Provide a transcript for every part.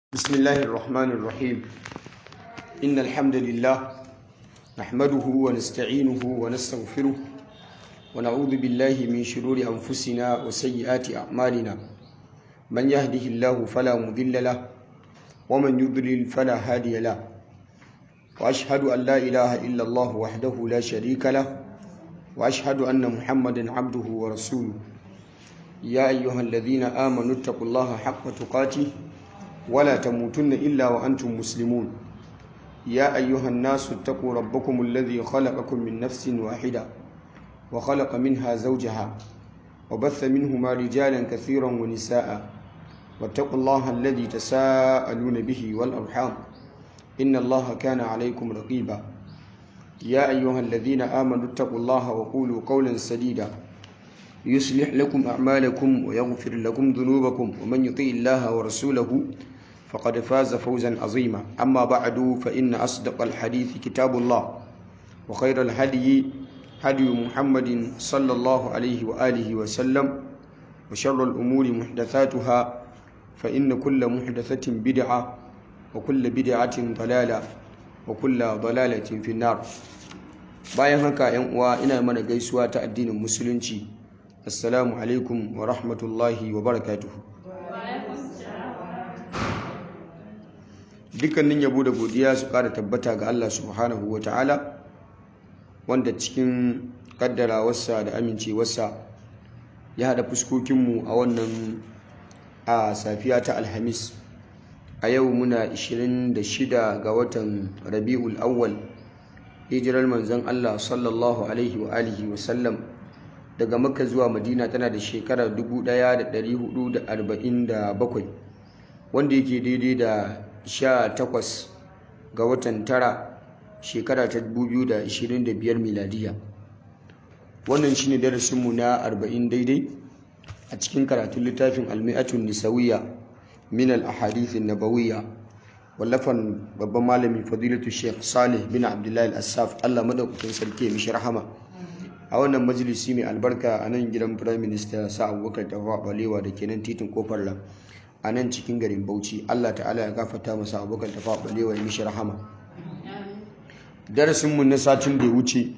بسم الله الرحمن الرحيم إن الحمد لله نحمده ونستعينه ونستغفره ونعوذ بالله من شرور أنفسنا وسيئات أعمالنا من يهده الله فلا مضل له ومن يضلل فلا هادي له وأشهد أن لا إله إلا الله وحده لا شريك له وأشهد أن محمدا عبده ورسوله يا أيها الذين آمنوا اتقوا الله حق تقاته ولا تموتن إلا وأنتم مسلمون يا أيها الناس اتقوا ربكم الذي خلقكم من نفس واحدة وخلق منها زوجها وبث منهما رجالا كثيرا ونساء واتقوا الله الذي تساءلون به والأرحام إن الله كان عليكم رقيبا يا أيها الذين آمنوا اتقوا الله وقولوا قولا سديدا يصلح لكم أعمالكم ويغفر لكم ذنوبكم ومن يطيع الله ورسوله فقد فاز فوزا عظيما أما بعد فإن أصدق الحديث كتاب الله وخير الهدي هدي محمد صلى الله عليه وآله وسلم وشر الأمور محدثاتها فإن كل محدثة بدعة وكل بدعة ضلالة وكل ضلالة في النار bayan haka yan uwa ina mana gaisuwa ta addinin musulunci assalamu alaikum wa rahmatullahi wa barakatuhu dukkanin yabo da godiya su kara tabbata ga Allah subhanahu wa ta'ala wanda cikin kaddarawarsa da amincewarsa ya haɗa fuskokinmu a wannan a safiya ta alhamis a yau muna 26 ga watan rabi'ul awwal hijirar manzon Allah sallallahu alaihi wa alihi wa sallam daga makka zuwa madina tana da shekarar 1447 wanda yake daidai da 18 ga watan tara shekara ta 2025 miladiya wannan shine darasinmu na 40 daidai a cikin karatun littafin almi'atun nisawiya min al-ahadith nabawiyya wallafan babban malami fadilatu sheikh salih bin abdullahi al-assaf allah madaukakin sarki ya mishi rahama a wannan majalisi mai albarka a nan gidan prime minister sa abubakar tafa balewa da ke nan titin kofar lam a nan cikin garin bauchi allah ta'ala ya gafata masa abubakar tafa balewa ya mishi rahama darasinmu na satin da ya wuce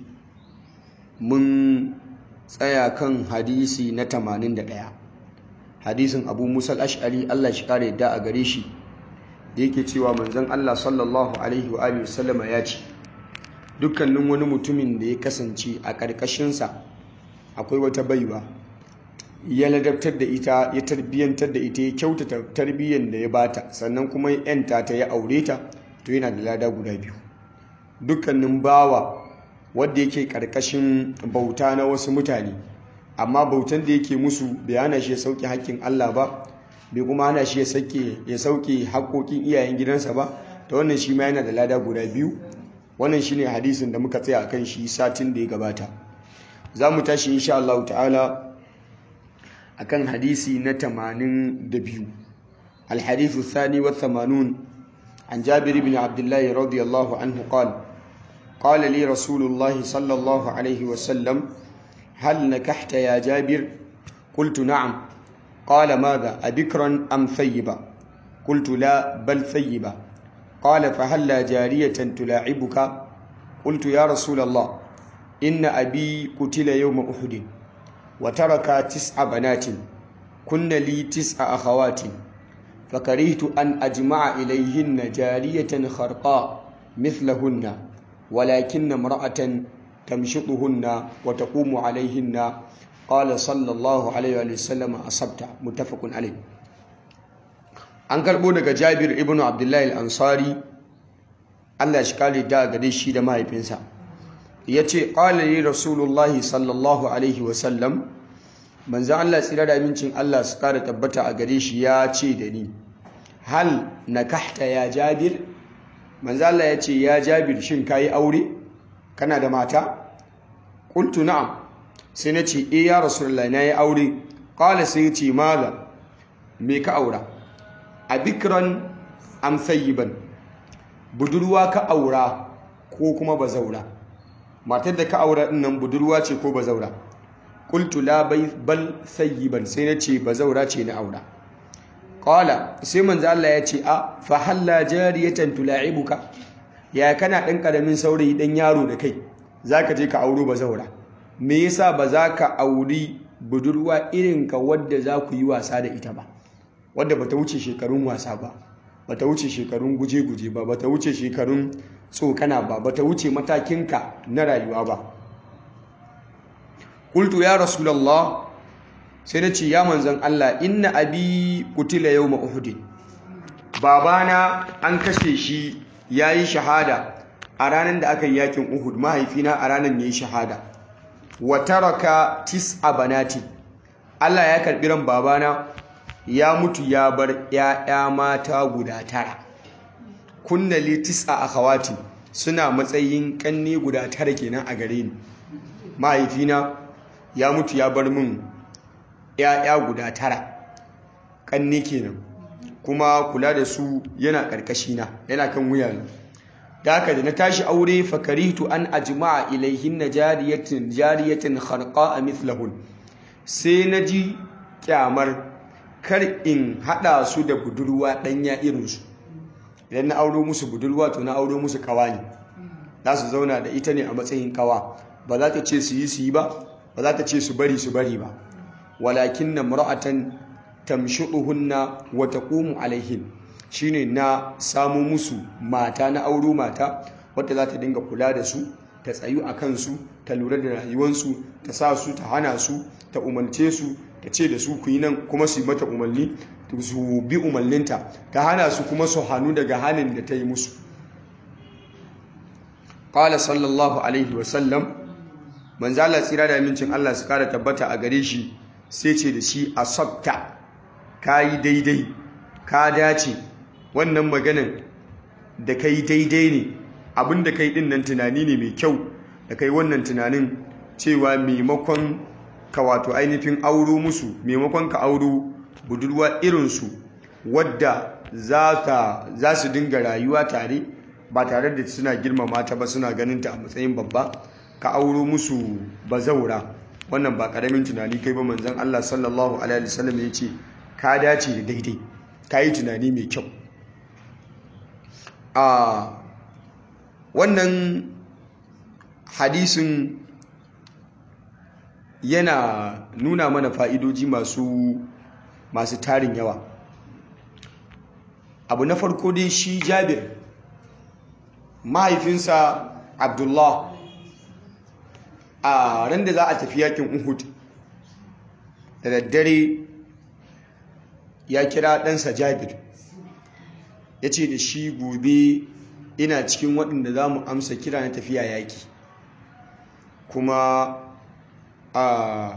mun tsaya kan hadisi na 81 hadisin abu musal ash'ari allah shi kare yadda a gare shi da yake cewa manzon allah sallallahu alaihi wa sallama ya ce dukkanin wani mutumin da ya kasance a ƙarƙashinsa akwai wata baiwa ya ladabtar da ita ya tarbiyyantar da ita ya kyautata tarbiyyar da ya bata sannan kuma ya yanta ta ya aure ta to yana da lada guda biyu dukkanin bawa wadda yake ƙarƙashin bauta na wasu mutane amma bautan da yake musu bai hana shi ya sauke haƙƙin Allah ba bai kuma hana shi ya sauke haƙƙoƙin iyayen gidansa ba ta wannan shi ma yana da lada guda biyu wannan shine hadisin da muka tsaya akan shi satin da ya gabata za mu tashi insha Allah ta'ala akan hadisi na 82 الحديث الثاني والثمانون عن جابر بن عبد الله رضي الله عنه قال قال لي رسول الله صلى الله عليه وسلم هل نكحت يا جابر قلت نعم قال ماذا أبكرا أم ثيبا قلت لا بل ثيبا قال فهلا جارية تلاعبك قلت يا رسول الله إن أبي قتل يوم أحد وترك تسع بنات كن لي تسع أخوات فكرهت أن أجمع إليهن جارية خرقاء مثلهن ولكن امرأة تمشطهن وتقوم عليهن قال صلى الله عليه وسلم أصبت متفق عليه an karɓo daga jabir ibn abdullahi al-ansari allah shi kare da gare shi da mahaifinsa ya ce ƙwalari rasulullahi sallallahu alaihi wasallam manzan allah tsira da amincin allah su kare tabbata a gare shi ya ce da ni hal na kahta ya jabir manzan allah ya ce ya jabir shin ka yi aure kana da mata ƙultu na'am sai na ce e ya rasulullahi na yi aure ƙwala sai ce maza me ka aura a bikiran am sayyiban budurwa ka aura ko kuma bazaura matar da ka aura nan budurwa ce ko bazaura qultu la bal sayyiban sai na ce bazaura ce na aura qala sai manzo Allah ya ce a fa halla jariyatan tula'ibuka ya kana dan karamin saurayi dan yaro da kai zaka je ka auro bazaura me yasa ba za ka auri budurwa irin ka wadda za ku yi wasa da ita ba wadda bata wuce shekarun wasa ba bata wuce shekarun guje-guje ba bata wuce shekarun tsokana ba bata wuce matakinka na rayuwa ba qultu ya rasulullah sai na ce ya manzon Allah inna abi qutila yawma uhud babana an kashe shi yayi shahada a ranar da aka yi yakin uhud mahaifina a ranar yayi shahada wa taraka tis'a banati Allah ya karbi ran babana ya mutu ya bar ‘ya'ya mata guda tara kunna litis a akhawati suna matsayin ƙanne guda tara kenan a gare ni mahaifina ya mutu ya bar min ‘ya'ya guda tara ƙanne kenan kuma kula da su yana ƙarƙashina yana kan wuya da haka da na tashi aure fakaritu an ajma'a ilaihin na jariyatin jariyatin harqa a mithlahun sai na ji kyamar kar in haɗa su da budurwa ɗanya irinsu idan na auro musu budurwa to na auro musu kawa ne za su zauna da ita ne a matsayin kawa ba za ta ce su yi su yi ba ba za ta ce su bari su bari ba walakin na mura'atan tamshuɗuhunna wa taqumu alaihin shine na samo musu mata na auro mata wadda za ta dinga kula da su ta tsayu a kansu ta lura da rayuwansu ta sa su ta hana su ta umarce su ta ce da su ku yi nan kuma su yi mata umarni su bi umarninta ta hana su kuma su hannu daga hannun da ta yi musu ƙala sallallahu alaihi wasallam manzala tsira da amincin Allah su kara tabbata a gare shi sai ce da shi a sabta ka yi daidai ka dace wannan maganan da ka yi daidai ne abin da ka yi ɗin nan tunani ne mai kyau da ka yi wannan tunanin cewa maimakon ka wato ainihin auro musu maimakon ka auro budurwa irinsu wadda za su dinga rayuwa tare ba tare da suna girmama ta ba suna ganin ta a matsayin babba ka auro musu bazaura wannan ba karamin tunani kai ba manzon Allah sallallahu alaihi wasallam ya ce ka dace da daidai ka yi tunani mai kyau a wannan hadisin yana nuna mana fa'idoji masu masu tarin yawa abu na farko dai shi jabir mahaifinsa abdullah a ran da za a tafi yakin uhud da daddare ya kira ɗansa jabir ya ce da shi gobe ina cikin waɗanda za mu amsa kira na tafiya yaƙi kuma a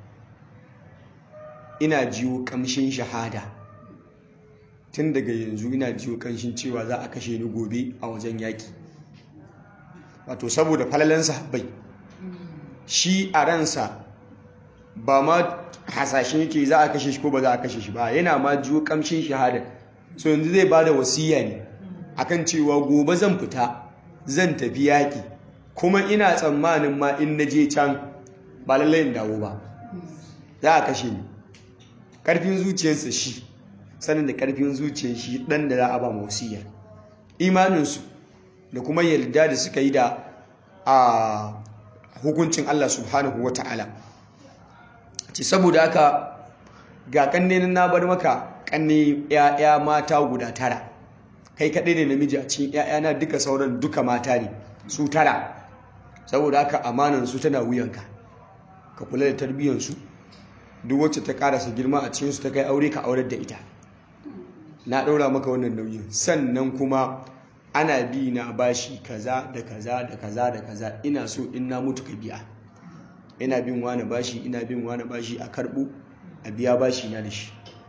ina jiwo ƙamshin shahada tun daga yanzu ina jiwo ƙamshin cewa za a kashe ni gobe a wajen yaƙi wato saboda falalan sahabbai shi a ransa ba ma hasashen yake za a kashe shi ko ba za a kashe shi ba yana ma jiwo ƙamshin shahada so yanzu zai ba da wasiya ne akan cewa gobe zan fita zan tafi yaƙi kuma ina tsammanin ma in na je can ba lallai in dawo ba za a kashe ni ƙarfin zuciyarsa shi sanin da ƙarfin zuciyar shi ɗan da za a ba wasiyar imaninsu da kuma yarda da suka yi da a hukuncin Allah subhanahu wa ta'ala ce saboda haka ga ƙanne na bar maka ƙanne 'ya'ya mata guda tara kai kaɗai ne namiji a cikin 'ya'yana duka sauran duka mata ne su tara saboda haka amanansu tana wuyanka ka kula da tarbiyyansu duk wacce ta karasa girma a cikinsu ta kai aure ka aurar da ita na ɗaura maka wannan nauyin sannan kuma ana bi na bashi kaza da kaza da kaza da kaza ina so in na mutu ka biya ina bin wani bashi ina bin wani bashi a karɓo a biya bashi na da shi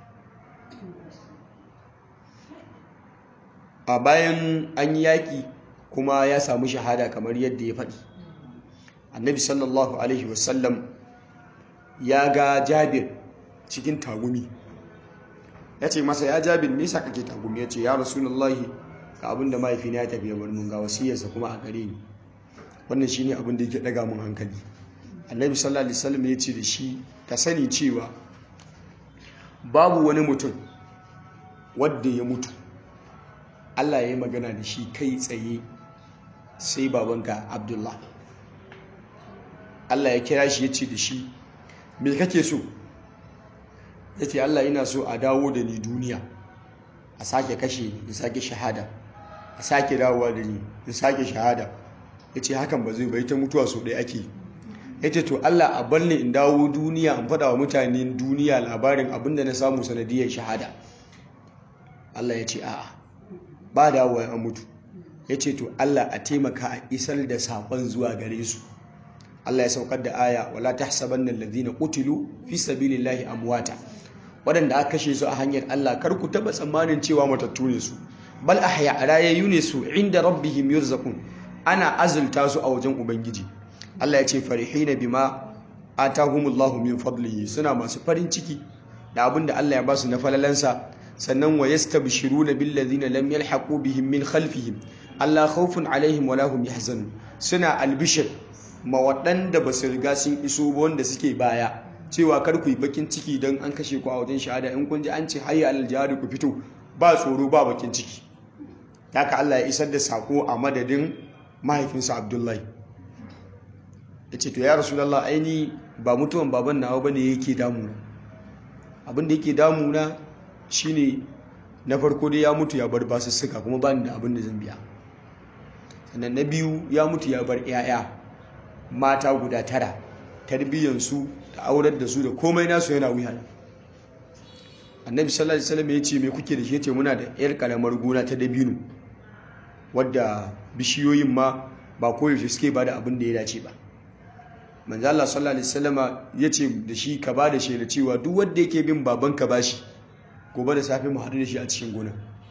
a bayan an yi yaƙi kuma ya samu shahada kamar yadda ya faɗi annabi sallallahu alaihi wasallam ya ga jabir cikin tagumi ya ce masa ya jabir nisa kake tagumi ya ce ya rasulullahi ga abin da mahaifina ya tafiya bar mun ga wasiyarsa kuma a gare ni wannan shine abin da yake daga mun hankali annabi sallallahu alaihi wasallam ya ce da shi ka sani cewa babu wani mutum wadda ya mutu Allah ya yi magana da shi kai tsaye sai babanka Abdullah Allah ya kira shi ya ce da shi me kake so ya ce Allah ina so a dawo da ni duniya a sake kashe in sake shahada a sake dawowa da ni in sake shahada ya ce hakan ba zai bai ta mutuwa so ɗaya ake ya ce to Allah a bar ni in dawo duniya in faɗa wa mutanen duniya labarin abinda na samu sanadiyar shahada Allah ya ce a'a ba dawowa ya mutu ya ce to Allah a taimaka a isar da saƙon zuwa gare su Allah ya saukar da aya wala tahsabanna alladhina qutilu fi sabilillahi amwata waɗanda aka kashe su a hanyar Allah kar ku taba tsammanin cewa matattu ne su bal ahya rayayyu ne su inda rabbihim yurzaqun ana azulta su a wajen ubangiji Allah ya ce farihina bima atahumullahu min fadlihi suna masu farin ciki da abin da Allah ya ba su na falalansa sannan wa yastabshiruna bil ladina lam yalhaqu bihim min khalfihim Allah khawfun alaihim wala hum yahzanun suna albishir ma waɗanda ba su riga sun iso ba wanda suke baya cewa kar ku yi bakin ciki don an kashe ku a wajen shahada in kun ji an ce hayya alal jihad ku fito ba tsoro ba bakin ciki haka Allah ya isar da sako a madadin mahaifinsa Abdullahi ya ce to ya rasulullah aini ba mutuwan baban nawa bane yake damuna abin da yake damuna shine na farko dai ya mutu ya bar basussuka kuma ba ni da abin da zan biya sannan na biyu ya mutu ya bar 'ya'ya mata guda tara tarbiyyansu da aurar da su da komai nasu yana wuya annabi sallallahu alaihi wasallam ya ce me kuke da shi yace muna da yar karamar gona ta dabino wadda bishiyoyin ma ba koyaushe suke ba da abin da ya dace ba manzo Allah sallallahu alaihi wasallama ya ce da shi ka ba da shaida cewa duk wanda yake bin baban ka bashi gobe da safe mu haɗu da shi a cikin gona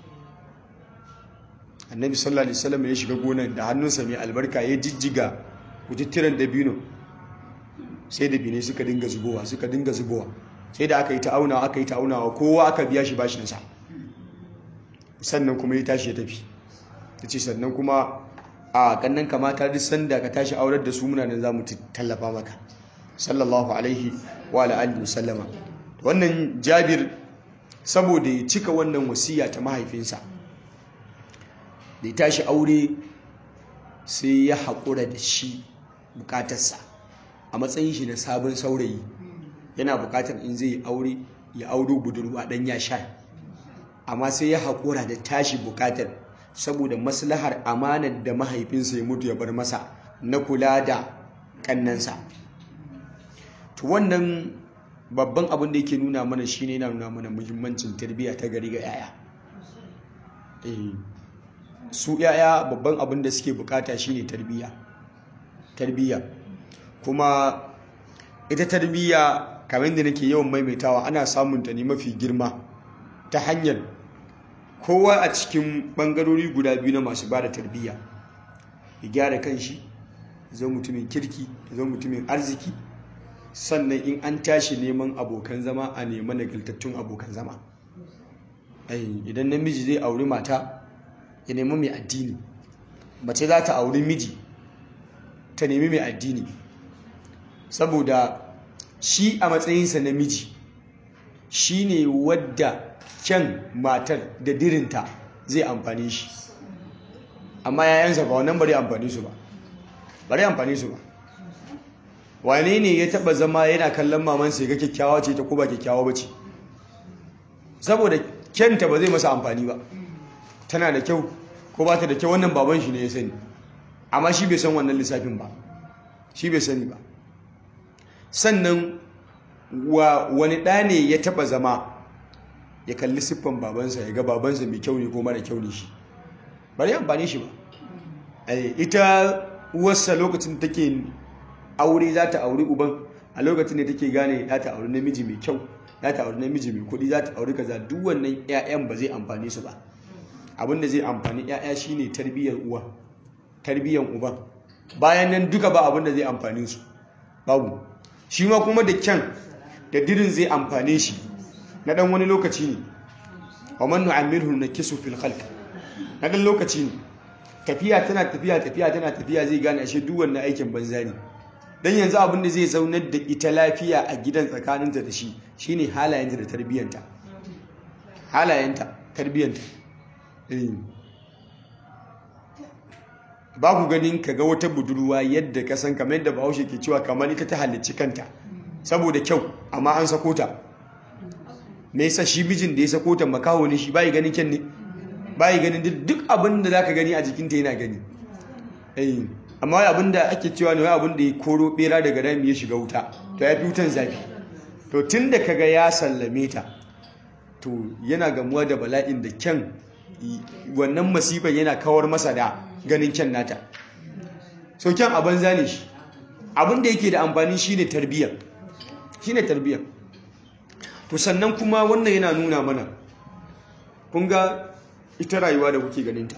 annabi sallallahu alaihi wasallam ya shiga gonan da hannunsa mai albarka ya jijjiga kututturen dabino sai dabinai suka dinga zubowa suka dinga zubowa sai da aka yi ta'auna aka yi ta'aunawa kowa aka biya shi bashinsa sannan kuma ya tashi ya tafi ta ce sannan kuma a kannan kamata duk sanda ka tashi aurar da su muna nan za mu tallafa maka sallallahu alaihi wa alihi wasallama wannan jabir saboda ya cika wannan wasiya ta mahaifinsa da ya tashi aure sai ya haƙura da shi bukatarsa a matsayin shi na sabon saurayi yana bukatar in zai aure ya auro budurwa dan ya sha amma sai ya haƙura da tashi bukatar saboda maslahar amanar da mahaifinsa ya mutu ya bar masa na kula da kannansa to wannan babban abin da yake nuna mana shine yana nuna mana muhimmancin tarbiyya ta gari ga yaya su yaya babban abin da suke bukata shine tarbiyya tarbiyya kuma ita tarbiyya kamar da nake yawan maimaitawa ana samun ta ne mafi girma ta hanyar kowa a cikin bangarori guda biyu na masu ba da tarbiyya ya gyara kanshi zai mutumin kirki zai mutumin arziki sannan in an tashi neman abokan zama a nema nagartattun abokan zama idan namiji zai auri mata ya nemi mai addini mace za ta auri miji ta nemi mai addini saboda shi a matsayinsa na miji shi ne wadda kyan matar da dirinta zai amfani shi amma yayansa ba wannan bari amfani su ba bari amfani su ba wane ne ya taba zama yana kallon mamansa ya ga kyakkyawa ce ta ko ba kyakkyawa ba ce saboda kyanta ba zai masa amfani ba tana da kyau ko ba ta da kyau wannan baban shi ne ya sani amma shi bai san wannan lissafin ba shi bai sani ba sannan wa wani ɗa ne ya taɓa zama ya kalli siffan babansa ya ga babansa mai kyau ne ko mara kyau ne shi bari amfani shi ba ita uwarsa lokacin take aure za ta auri uban a lokacin da take gane za ta auri namiji mai kyau za ta auri namiji mai kuɗi za ta auri kaza duk wannan 'ya'yan ba zai amfani su ba abin da zai amfani 'ya'ya shine tarbiyyar uwa tarbiyyar uban bayan nan duka ba abin da zai amfani su babu shi ma kuma da kyan da dirin zai amfane shi na dan wani lokaci ne wa man nu'ammirhu nakisu fil khalq na dan lokaci ne tafiya tana tafiya tafiya tana tafiya zai gane ashe duk wannan aikin banza ne dan yanzu abin da zai zaunar da ita lafiya a gidan tsakaninta da shi shine halayenta da tarbiyyanta halayenta tarbiyyanta ba ku ganin ka ga wata budurwa yadda ka san kamar yadda bahaushe ke cewa kamar ita ta halicci kanta saboda kyau amma an sako ta me yasa shi mijin da ya sako ta makaho ne shi bai ganin kyan ne bai ganin duk abin da zaka gani a jikinta yana gani eh amma wai abin da ake cewa ne wai abin da ya koro bera daga rami ya shiga wuta to ya fi wutan zafi to tun da kaga ya sallame ta to yana gamuwa da bala'in da kyan wannan masifan yana kawar masa da ganin kyan nata so kyan a banza ne shi abin da yake da amfani shine tarbiyyar shine tarbiyyar to sannan kuma wannan yana nuna mana kun ga ita rayuwa da kuke ganinta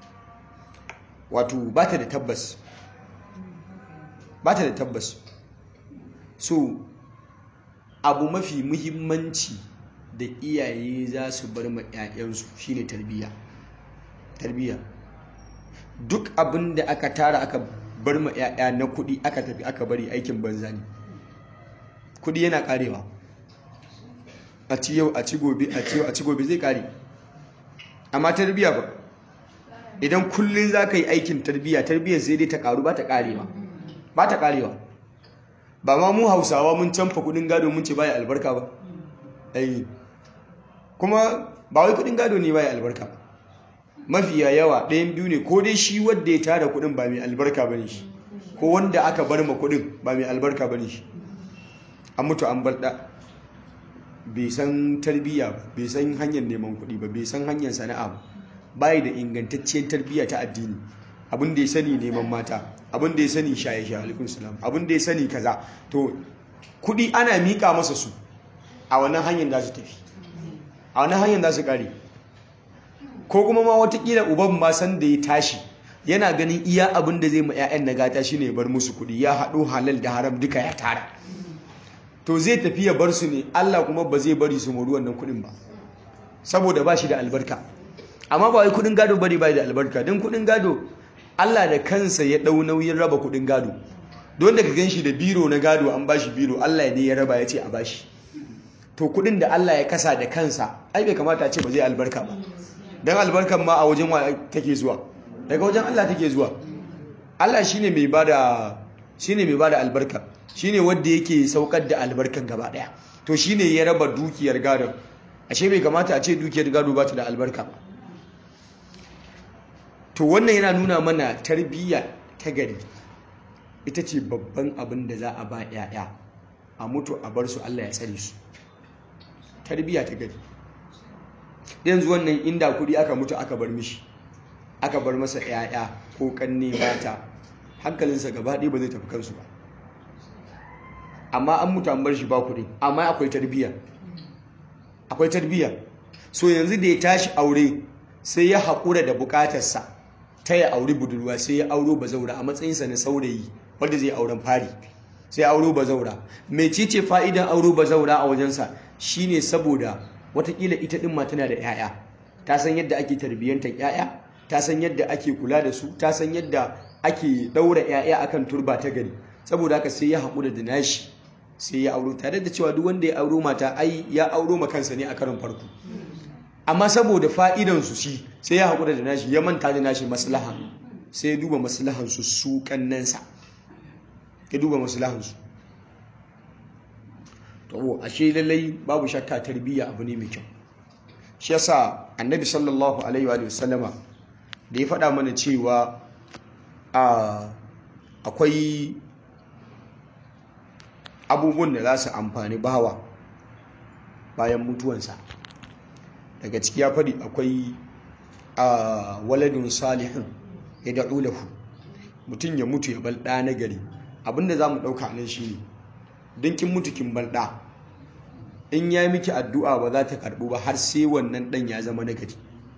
wato ba ta da tabbas ba ta da tabbas so abu mafi muhimmanci da iyaye za su bar ma 'ya'yansu shine tarbiyya tarbiyya duk abin da aka tara aka bar ma 'ya'ya na kuɗi aka tafi aka bari aikin banza ne kuɗi yana karewa a ci yau a ci gobe a ci yau a ci gobe zai kare amma tarbiyya ba idan kullum za ka yi aikin tarbiyya tarbiyyar sai dai ta karu ba ta karewa ba ta karewa ba ma mu hausawa mun canfa kudin gado mun ce baya albarka ba ai kuma ba wai kudin gado ne baya albarka mafiya yawa ɗayan biyu ne ko dai shi wanda ya tara kudin ba mai albarka bane shi ko wanda aka bar ma kudin ba mai albarka bane shi an mutu an bar da bai san tarbiyya ba bai san hanyar neman kuɗi ba bai san hanyar sana'a ba bai da ingantacciyar tarbiyya ta addini abin da ya sani neman mata abin da ya sani shaye-shaye alaikun salam abin da ya sani kaza to kuɗi ana miƙa masa su a wannan hanyar da su tafi a wannan hanyar da su ƙare ko kuma ma watakila uban ma san da ya tashi yana ganin iya abin da zai ma 'ya'yan na gata shine ya bar musu kuɗi ya haɗo halal da haram duka ya tara to zai tafi ya bar su ne Allah kuma ba zai bari su mori wannan kuɗin ba saboda ba shi da albarka amma ba wai kuɗin gado bane ba da albarka don kuɗin gado Allah da kansa ya ɗau nauyin raba kuɗin gado don da ka gan shi da biro na gado an bashi biro Allah ne ya raba ya ce a bashi to kuɗin da Allah ya kasa da kansa ai bai kamata a ce ba zai albarka ba don albarkan ma a wajen wa take zuwa daga wajen Allah take zuwa Allah shine mai bada shine mai bada albarka shine wanda yake saukar da albarkan gaba daya to shine ya raba dukiyar gado ashe bai kamata a ce dukiyar gado ba ta da albarka ba to wannan yana nuna mana tarbiyya ta gari ita ce babban abin da za a ba yaya a mutu a bar su Allah ya tsare su tarbiyya ta gari yanzu wannan inda kudi aka mutu aka bar mishi aka bar masa yaya ko kanne mata hankalinsa gaba ɗaya ba zai tafi kansu ba amma an mutu an bar shi ba kuɗi amma akwai tarbiyya akwai tarbiyya so yanzu da ya tashi aure sai ya haƙura da buƙatarsa ta ya auri budurwa sai ya auro bazaura a matsayinsa na saurayi wanda zai auren fari sai ya auro bazaura mai ce fa'idan auro bazaura a wajensa shine saboda watakila ita ɗin ma tana da 'ya'ya ta san yadda ake tarbiyyantar 'ya'ya ta san yadda ake kula da su ta san yadda ake ɗaura 'ya'ya akan turba ta gari saboda haka sai ya haƙura da nashi sai ya auro tare da cewa duk wanda ya auro mata ai ya auro ma kansa ne a karin farko amma saboda fa'idan su shi sai ya haƙura da nashi ya manta da nashi maslaha sai ya duba maslahan su su kannansa ya duba maslahan su to ashe lallai babu shakka tarbiyya abu ne mai kyau shi yasa annabi sallallahu alaihi wa sallama da ya faɗa mana cewa akwai abubuwan da za su amfani bawa bayan mutuwansa daga ciki ya faɗi akwai a waladun salihin ya da'u lahu mutum ya mutu ya balɗa na gari abinda za mu ɗauka nan shi ne don kin mutu kin balɗa in ya miki addu'a ba za ta karɓu ba har sai wannan ɗan ya zama nagari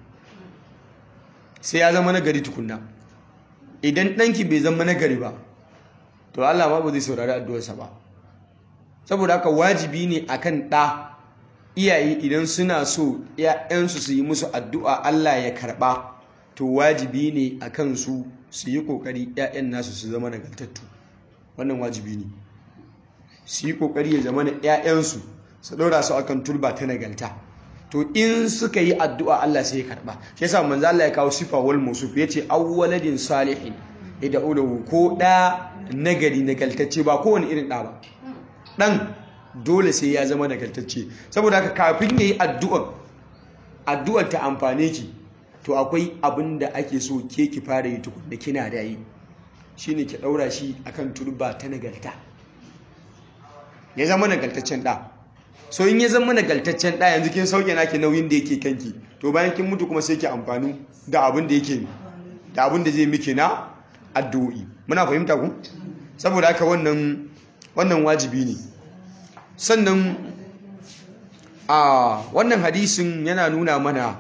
sai ya zama nagari tukunna idan ɗanki bai zama nagari ba to Allah ma ba zai saurari addu'arsa ba saboda haka wajibi ne akan ɗa iyaye idan suna so ‘ya'yansu su yi musu addu'a Allah ya karɓa to wajibi ne a kansu su yi ƙoƙari ‘ya'yan nasu su zama nagartattu wannan wajibi ne su yi ƙoƙari ya zama na ‘ya'yansu su ɗora su akan turba ta nagarta to in suka yi addu'a Allah sai ya karba shi yasa manzo Allah ya kawo sifa wal musuf yace awwaladin salihin idan ulahu ko da nagari nagaltacce ba kowane irin da ba dan dole sai ya zama nagaltacce saboda haka kafin yayi addu'a addu'ar ta amfane ki to akwai abin da ake so ke ki fara yi tukun da kina da yi shine ki daura shi akan turba ta nagalta ya zama nagaltaccen da so in ya zama nagaltaccen da yanzu kin sauke naki nauyin da yake kanki to bayan kin mutu kuma sai ki amfani da abin da yake da abin da zai miki na addu'o'i muna fahimta ku saboda haka wannan wannan wajibi ne sannan a wannan hadisin yana nuna mana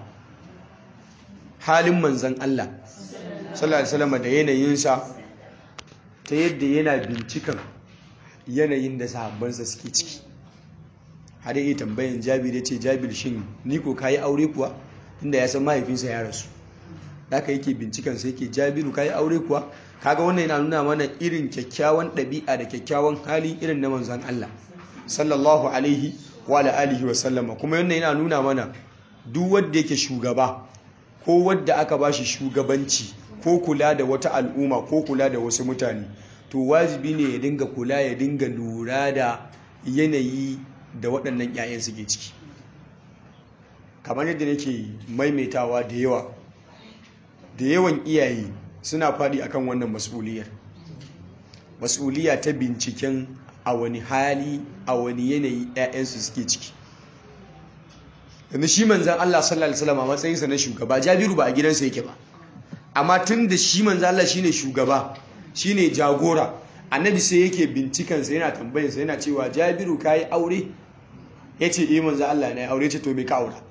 halin manzan Allah sallallahu alaihi wasallam da yanayinsa ta yadda yana bincikan yanayin da sahabbansa suke ciki har yi tambayin jabir ya ce jabir shin ni ko kayi aure kuwa inda ya san mahaifinsa ya rasu haka yake bincikan sai yake jabiru kayi aure kuwa kaga wannan yana nuna mana irin kyakkyawan ɗabi'a da kyakkyawan hali irin na manzan Allah sallallahu alaihi wa alihi wa sallama kuma wannan yana nuna mana duk wanda yake shugaba ko wadda aka bashi shugabanci ko kula da wata al'umma ko kula da wasu mutane to wajibi ne ya dinga kula ya dinga lura da yanayi da waɗannan 'ya'yan suke ciki kamar yadda nake maimaitawa da yawa da yawan iyaye suna faɗi akan wannan mas'uliyar mas'uliya ta binciken a wani hali a wani yanayi 'ya'yansu suke ciki yanzu shi manzan Allah sallallahu alaihi wasallam a matsayinsa na shugaba Jabiru ba a gidansa yake ba amma tun da shi manzan Allah shine shugaba shine jagora annabi sai yake bincikansa yana tambayinsa yana cewa Jabiru kai aure yace eh manzan Allah na aure ce to me ka aura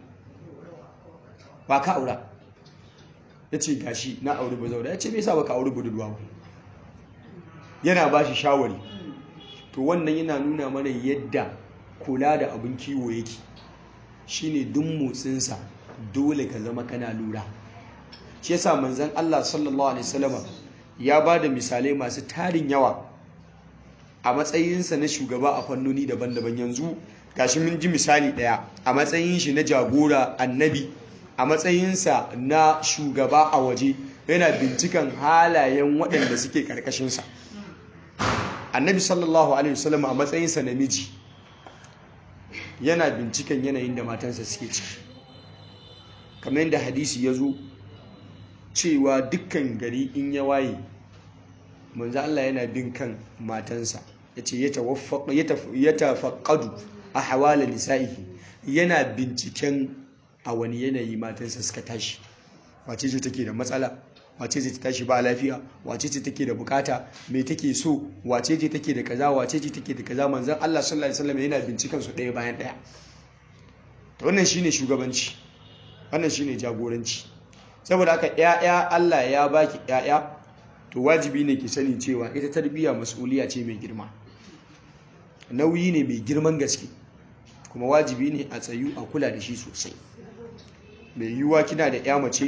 ba ka aura yace gashi na aure bazaura yace me yasa baka aure budurwa ba yana bashi shawari to wannan yana nuna mana yadda kula da abin kiwo yake shine duk motsinsa dole ka zama kana lura shi yasa manzon Allah sallallahu alaihi wasallam ya ba da misalai masu tarin yawa a matsayinsa na shugaba a fannoni daban-daban yanzu gashi mun ji misali daya a matsayin shi na jagora annabi a matsayinsa na shugaba a waje yana bincikan halayen waɗanda suke ƙarƙashinsa annabi sallallahu alaihi wasallam a matsayinsa na miji yana binciken yanayin da matansa suke ciki kamar yadda hadisi ya zo cewa dukkan gari in ya waye manzo Allah yana bin kan matansa yace ya tafaqqadu a hawala nisa'ihi yana binciken a wani yanayi matansa suka tashi wace ce take da matsala wace ce ta tashi ba lafiya wace ce take da bukata me take so wace ce take da kaza wace ce take da kaza manzon Allah sallallahu alaihi wasallam yana bincikan su ɗaya bayan ɗaya to wannan shine shugabanci wannan shine jagoranci saboda haka ƴaƴa Allah ya baki ƴaƴa to wajibi ne ki sani cewa ita tarbiyya mas'uliya ce mai girma nauyi ne mai girman gaske kuma wajibi ne a tsayu a kula da shi sosai mai yiwuwa kina da ƴa mace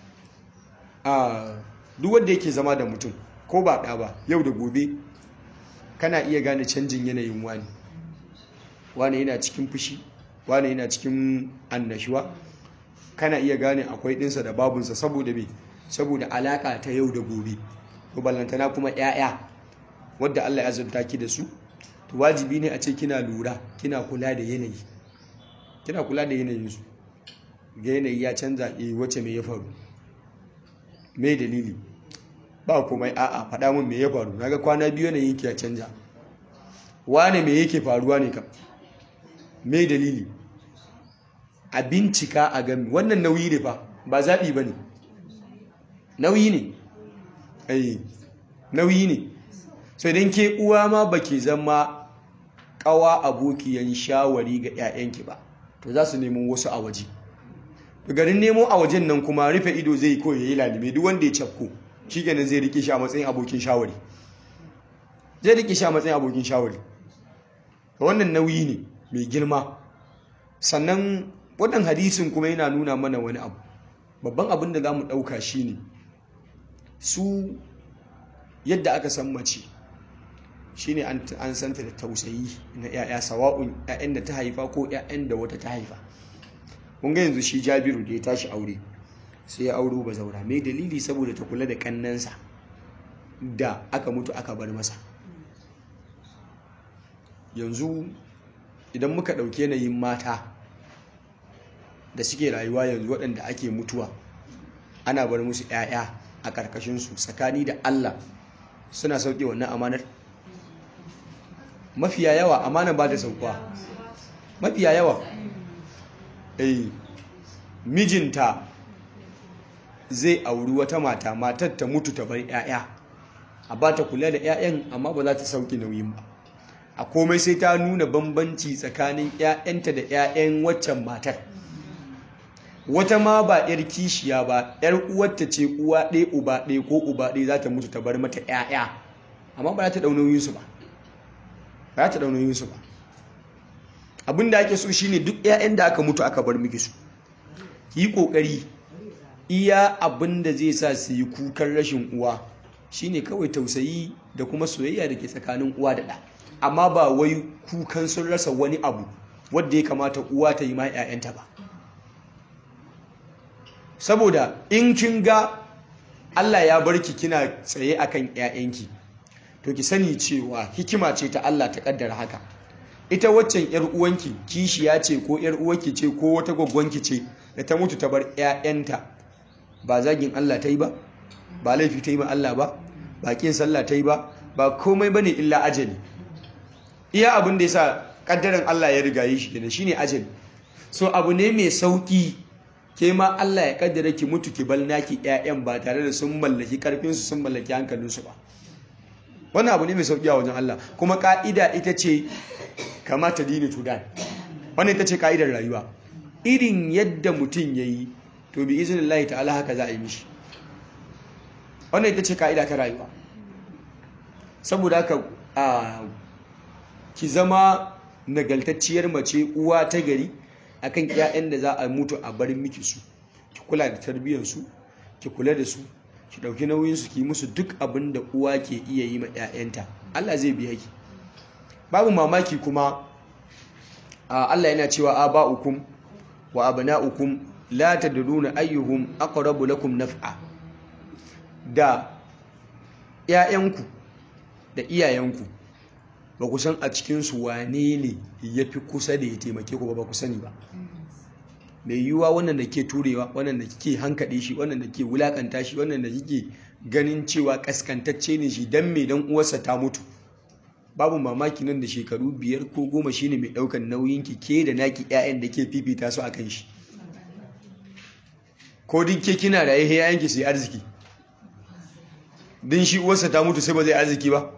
a duk wanda yake zama da mutum ko ba ɗa ba yau da gobe kana iya gane canjin yanayin wani wani yana cikin fushi wani yana cikin annashuwa kana iya gane akwai ɗinsa da babunsa saboda me saboda alaƙa ta yau da gobe to ballantana kuma 'ya'ya wadda Allah ya zanta ki da su to wajibi ne a ce kina lura kina kula da yanayi kina kula da yanayinsu ga yanayi ya canza eh wace me ya faru me dalili ba komai a'a faɗa min me ya faru naga kwana biyu ne yake ya canja wane me yake faruwa ne kam me dalili a bincika a gami wannan nauyi ne fa ba zaɓi ba ne nauyi ne ai nauyi ne so idan ke uwa ma ba ke zama ƙawa abokiyan shawari ga 'ya'yanki ba to za su nemo wasu a waje garin nemo a wajen nan kuma rufe ido zai yi kawai ya yi lalime duk wanda ya cafko shi ganin zai rike shi a matsayin abokin shawari zai rike shi a matsayin abokin shawari wannan nauyi ne mai girma sannan wannan hadisin kuma yana nuna mana wani abu babban abin da za mu ɗauka shi ne su yadda aka san mace shi ne an santa da tausayi na 'ya'ya sawa'un 'ya'yan da ta haifa ko 'ya'yan da wata ta haifa kun ga yanzu shi jabiru da ya tashi aure sai ya auro ba zaura mai dalili saboda ta kula da kannansa da aka mutu aka bar masa yanzu idan muka ɗauki yanayin mata da suke rayuwa yanzu waɗanda ake mutuwa ana bar musu 'ya'ya a ƙarƙashinsu tsakani da allah suna sauƙe wannan amanar mafiya yawa amanar ba da sauƙwa mafiya yawa eh mijinta zai auri wata mata matar ta mutu ta bar 'ya'ya a ba ta kula da 'ya'yan amma ba za ta sauƙi nauyin ba a komai sai ta nuna bambanci tsakanin 'ya'yanta da 'ya'yan waccan matar wata ma ba 'yar kishiya ba 'yar uwarta ce uwa ɗaya uba ɗaya ko uba ɗaya za ta mutu ta bar mata 'ya'ya amma ba za ta ɗaunoyinsu ba ba za ta ɗaunoyinsu ba abin da ake so shine duk 'ya'yan da aka mutu aka bar miki su yi ƙoƙari iya abin da zai sa su yi kukan rashin uwa shine kawai tausayi da kuma soyayya da ke tsakanin uwa da ɗa amma ba wai kukan sun rasa wani abu wadda ya kamata uwa ta yi ma 'ya'yanta ba saboda in kin ga Allah ya barki kina tsaye akan 'ya'yanki to ki sani cewa hikima ce ta Allah ta kaddara haka ita waccan 'yar uwanki kishiya ce ko 'yar uwarki ce ko wata gwaggwanki ce da ta mutu ta bar 'ya'yanta ba zagin Allah ta yi ba ba laifi ta yi ma Allah ba ba kin sallah ta yi ba ba komai bane illa ajali iya abin da yasa kaddaran Allah ya riga yi shi kenan shine ajali so abu ne mai sauki ke ma Allah ya kaddara ki mutu ki bal naki ƴaƴan ba tare da sun mallaki karfin su sun mallaki hankalin su ba wannan abu ne mai sauki a wajen Allah kuma ka'ida ita ce kamata dini tudan wannan ita ce ka'idar rayuwa irin yadda mutum yayi to bi iznillahi ta'ala haka za a yi mishi wannan ita ce ka'ida ta rayuwa saboda haka a ki zama nagaltacciyar mace uwa ta gari akan ƴaƴan da za a mutu a bar miki su ki kula da tarbiyyar su ki kula da su ki dauki nauyin su ki musu duk abin da uwa ke iya yi ma ƴaƴanta Allah zai biya ki babu mamaki kuma Allah yana cewa aba'ukum wa abna'ukum la tadruna ayyuhum aqrabu lakum naf'a da ƴaƴanku da iyayenku ba ku san a cikinsu wane ne ya fi kusa da ya taimake ku ba ku sani ba mai yiwuwa wannan da ke turewa wannan da kike hankaɗe shi wannan da ke wulakanta shi wannan da kike ganin cewa kaskantacce ne shi dan mai dan uwarsa ta mutu babu mamaki nan da shekaru biyar ko goma shi ne mai ɗaukar nauyin ki ke da naki 'ya'yan da ke fifita su a kan shi ko duk ke kina da yahe 'ya'yanki su yi arziki din shi uwarsa ta mutu sai ba zai arziki ba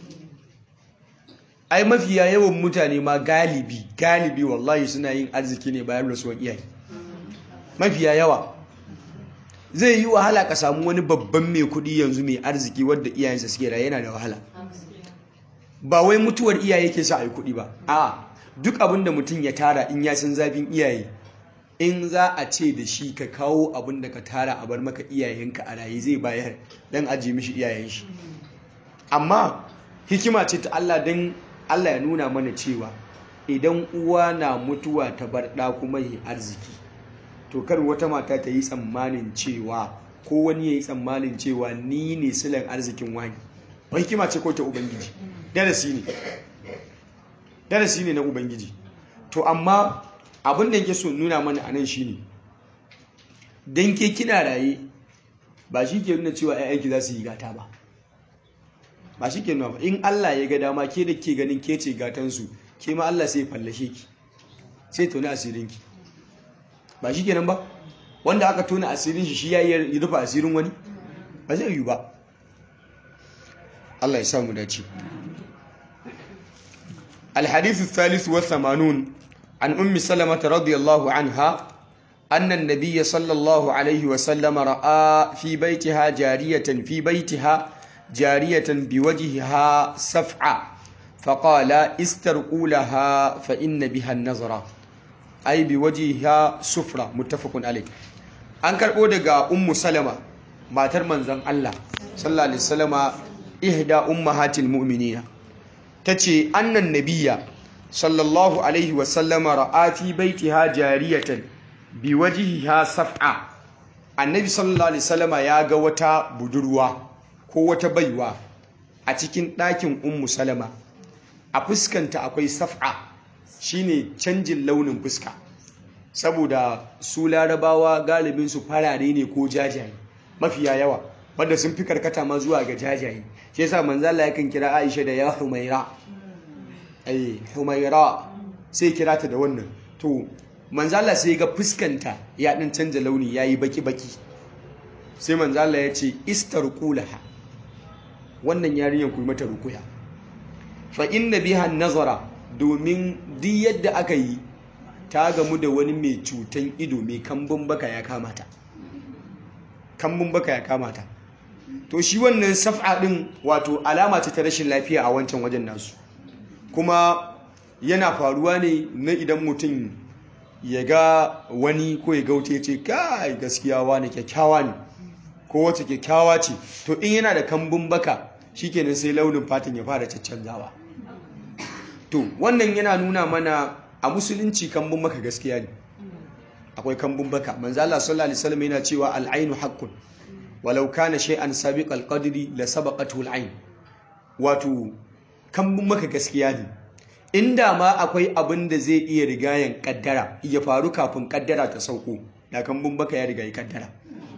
ai mafiya yawan mutane ma galibi galibi wallahi suna yin arziki ne bayan rasuwan iyaye mafiya yawa zai yi wahala ka samu wani babban mai kudi yanzu mai arziki wadda iyayensa suke raye yana da wahala ba wai mutuwar iyaye ke sa a yi kudi ba a duk abin da mutum ya tara in ya san zafin iyaye in za a ce da shi ka kawo abin da ka tara a bar maka iyayenka a raye zai bayar don ajiye mishi iyayen shi amma hikima ce ta Allah don Allah ya nuna mana cewa idan uwa na mutuwa ta bar ɗa kuma yi arziki to kar wata mata ta yi tsammanin cewa ko wani ya yi tsammanin cewa ni ne silan arzikin wani ba hikima ce ko ta ubangiji darasi ne darasi ne na ubangiji to amma abin da yake so nuna mana anan shine dan ke kina raye ba shi ke nuna cewa 'ya'yanki za su yi gata ba ba shi ke nuna ba in Allah ya ga dama ke da ke ganin ke ce gatansu ke ma Allah sai fallashe ki sai tona asirinki ba shi kenan ba wanda aka tona asirin shi shi ya yi rufe asirin wani ba zai yi ba Allah ya samu dace الحديث الثالث والثمانون عن أم سلمة رضي الله عنها أن النبي صلى الله عليه وسلم رأى في بيتها جارية في بيتها جارية بوجهها سفعة فقال استرقوا لها فإن بها النظرة أي بوجهها سفرة متفق عليه an karɓo daga ummu salama matar manzon Allah sallallahu alaihi wasallama ihda ummahatil mu'minina tace annan nabiyya sallallahu alaihi wasallama ra'a fi baitiha jariyatan bi wajihiha saf'a annabi sallallahu alaihi wasallama ya ga wata budurwa ko wata baiwa a cikin ɗakin ummu salama a fuskanta akwai saf'a shine canjin launin fuska saboda su larabawa galibin su farare ne ko jajaye mafiya yawa wanda sun fi karkata ma zuwa ga jajaye shi yasa manzo Allah yakan kira Aisha da ya Humaira ai Humaira sai kira ta da wannan to manzo Allah sai ga fuskanta ya din canja launi yayi baki baki sai manzo Allah ya ce istarqulaha wannan yarinyar ku mata rukuya fa inna biha nazara domin duk yadda aka yi ta gamu da wani mai cutan ido mai kambun baka ya kamata kambun baka ya kamata to shi wannan saf'a din wato alama ce ta rashin lafiya a wancan wajen nasu kuma yana faruwa ne na idan mutum ya ga wani ko ya gaute ce kai gaskiya wani kyakkyawa ne ko wata kyakkyawa ce to in yana da kambun baka shikenan sai launin fatan ya fara caccanzawa to wannan yana nuna mana a musulunci kambun baka gaskiya ne akwai kambun baka manzo Allah sallallahu alaihi wasallam yana cewa al-ainu haqqun walau kana shay'an sabiq al-qadri la sabaqathu al-ain wato kambun baka gaskiya ne inda ma akwai abin da zai iya rigayen kaddara ya faru kafin kaddara ta sauko da kambun baka ya rigayi kaddara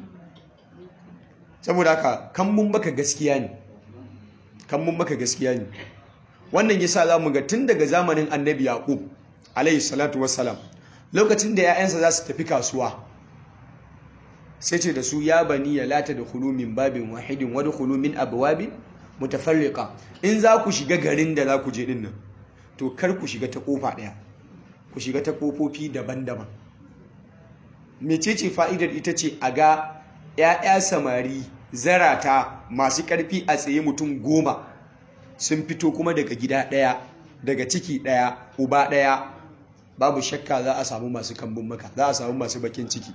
saboda haka kambun baka gaskiya ne kambun baka gaskiya ne wannan yasa zamu ga tun daga zamanin annabi yaqub alayhi salatu wassalam lokacin da 'ya'yansa za su tafi kasuwa sai ce da su ya bani ya lata da hulu min babin wahidin wani hulu min abuwabin mutafarriqa in za ku shiga garin da za ku je dinnan to kar ku shiga ta kofa ɗaya ku shiga ta kofofi daban-daban mecece fa'idar ita ce a ga 'ya'ya samari zarata masu ƙarfi a tsaye mutum goma sun fito kuma daga gida ɗaya daga ciki ɗaya uba ɗaya babu shakka za a samu masu kambun maka za a samu masu bakin ciki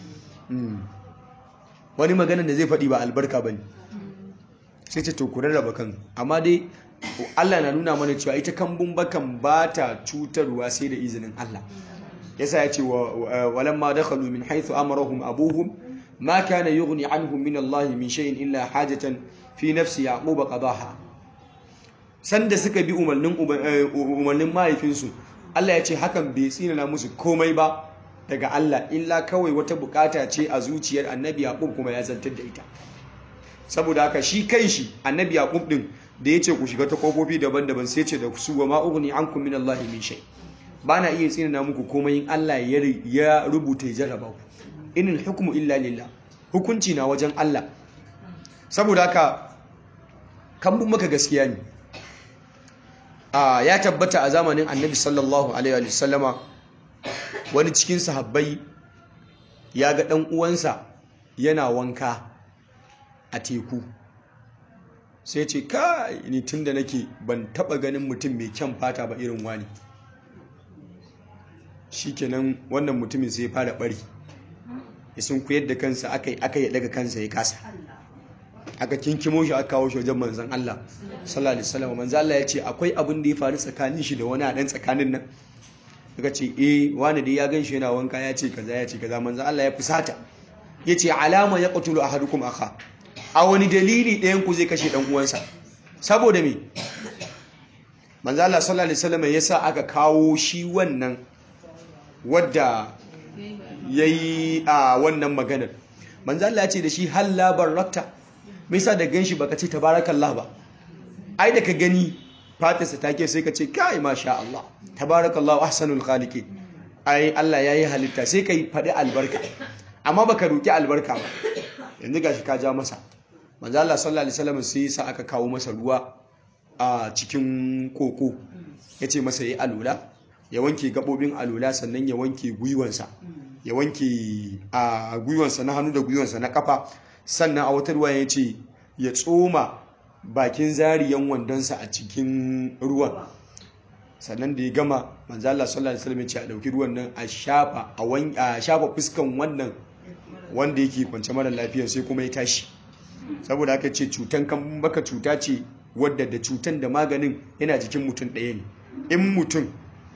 wani maganin da zai faɗi ba albarka ba ne sai ce to ku rarraba kan amma dai Allah na nuna mana cewa ita kambun bakan ba ta cutarwa sai da izinin Allah yasa ya ce walamma dakhalu min haythu amarahum abuhum ma kana yughni anhum min Allah min shay'in illa hajatan fi nafsi yaquba qadaha sanda suka bi umarnin umarnin mahaifinsu Allah ya ce hakan bai tsinana musu komai ba daga Allah illa kawai wata bukata ce a zuciyar annabi yaqub kuma ya zantar da ita saboda haka shi kanshi annabi yaqub din da yace ku shiga ta kofofi daban-daban sai ce da su wa ma ughni ankum min Allah min shay bana iya tsinana muku komai in Allah ya rubuta ya jarraba ku inil hukmu illa lillah hukunci na wajen Allah saboda haka kan maka gaskiya ne ya tabbata a zamanin annabi sallallahu alaihi wa sallama wani cikin sahabbai ya ga ɗan uwansa yana wanka a teku sai ce kai ni tun da nake ban taɓa ganin mutum mai kyan fata ba irin wani shikenan wannan mutumin sai ya fara bari ya sun kuyar da kansa aka yi aka yi daga kansa ya kasa aka kinkimo shi aka kawo shi wajen manzan Allah sallallahu alaihi wasallam manzan Allah ya ce akwai abin da ya faru tsakanin shi da wani a dan tsakanin nan daga ce eh wani dai ya gan shi yana wanka ya ce kaza ya ce kaza manzan Allah ya fusata ya ce alama ya qatulu ahadukum akha a wani dalili ɗayan ku zai kashe dan uwansa saboda me manzan Allah sallallahu alaihi wasallam ya sa aka kawo shi wannan wadda yayi a wannan maganar manzan Allah ya ce da shi halla barakta me yasa da ganshi baka ce tabarakallah ba ai da ka gani fatarsa take sai ka ce kai masha Allah tabarakallahu ahsanul khaliqin ai Allah yayi halitta sai kai faɗi albarka amma baka roki albarka ba yanzu gashi ka ja masa manzo Allah sallallahu alaihi wasallam sai sa aka kawo masa ruwa a cikin koko yace masa yi alula ya wanke gabobin alula sannan ya wanke gwiwansa ya wanke a gwiwansa na hannu da gwiwansa na kafa sannan a wata ruwa ya ce ya tsoma bakin zariyan wandonsa a cikin ruwan sannan da ya gama manzala sallallahu alaihi wasallam ya ce a dauki ruwan nan a shafa a shafa fuskan wannan wanda yake kwance mara lafiya sai kuma ya tashi saboda haka ce cutan kan baka cuta ce wadda da cutan da maganin yana jikin mutum ɗaya ne in mutum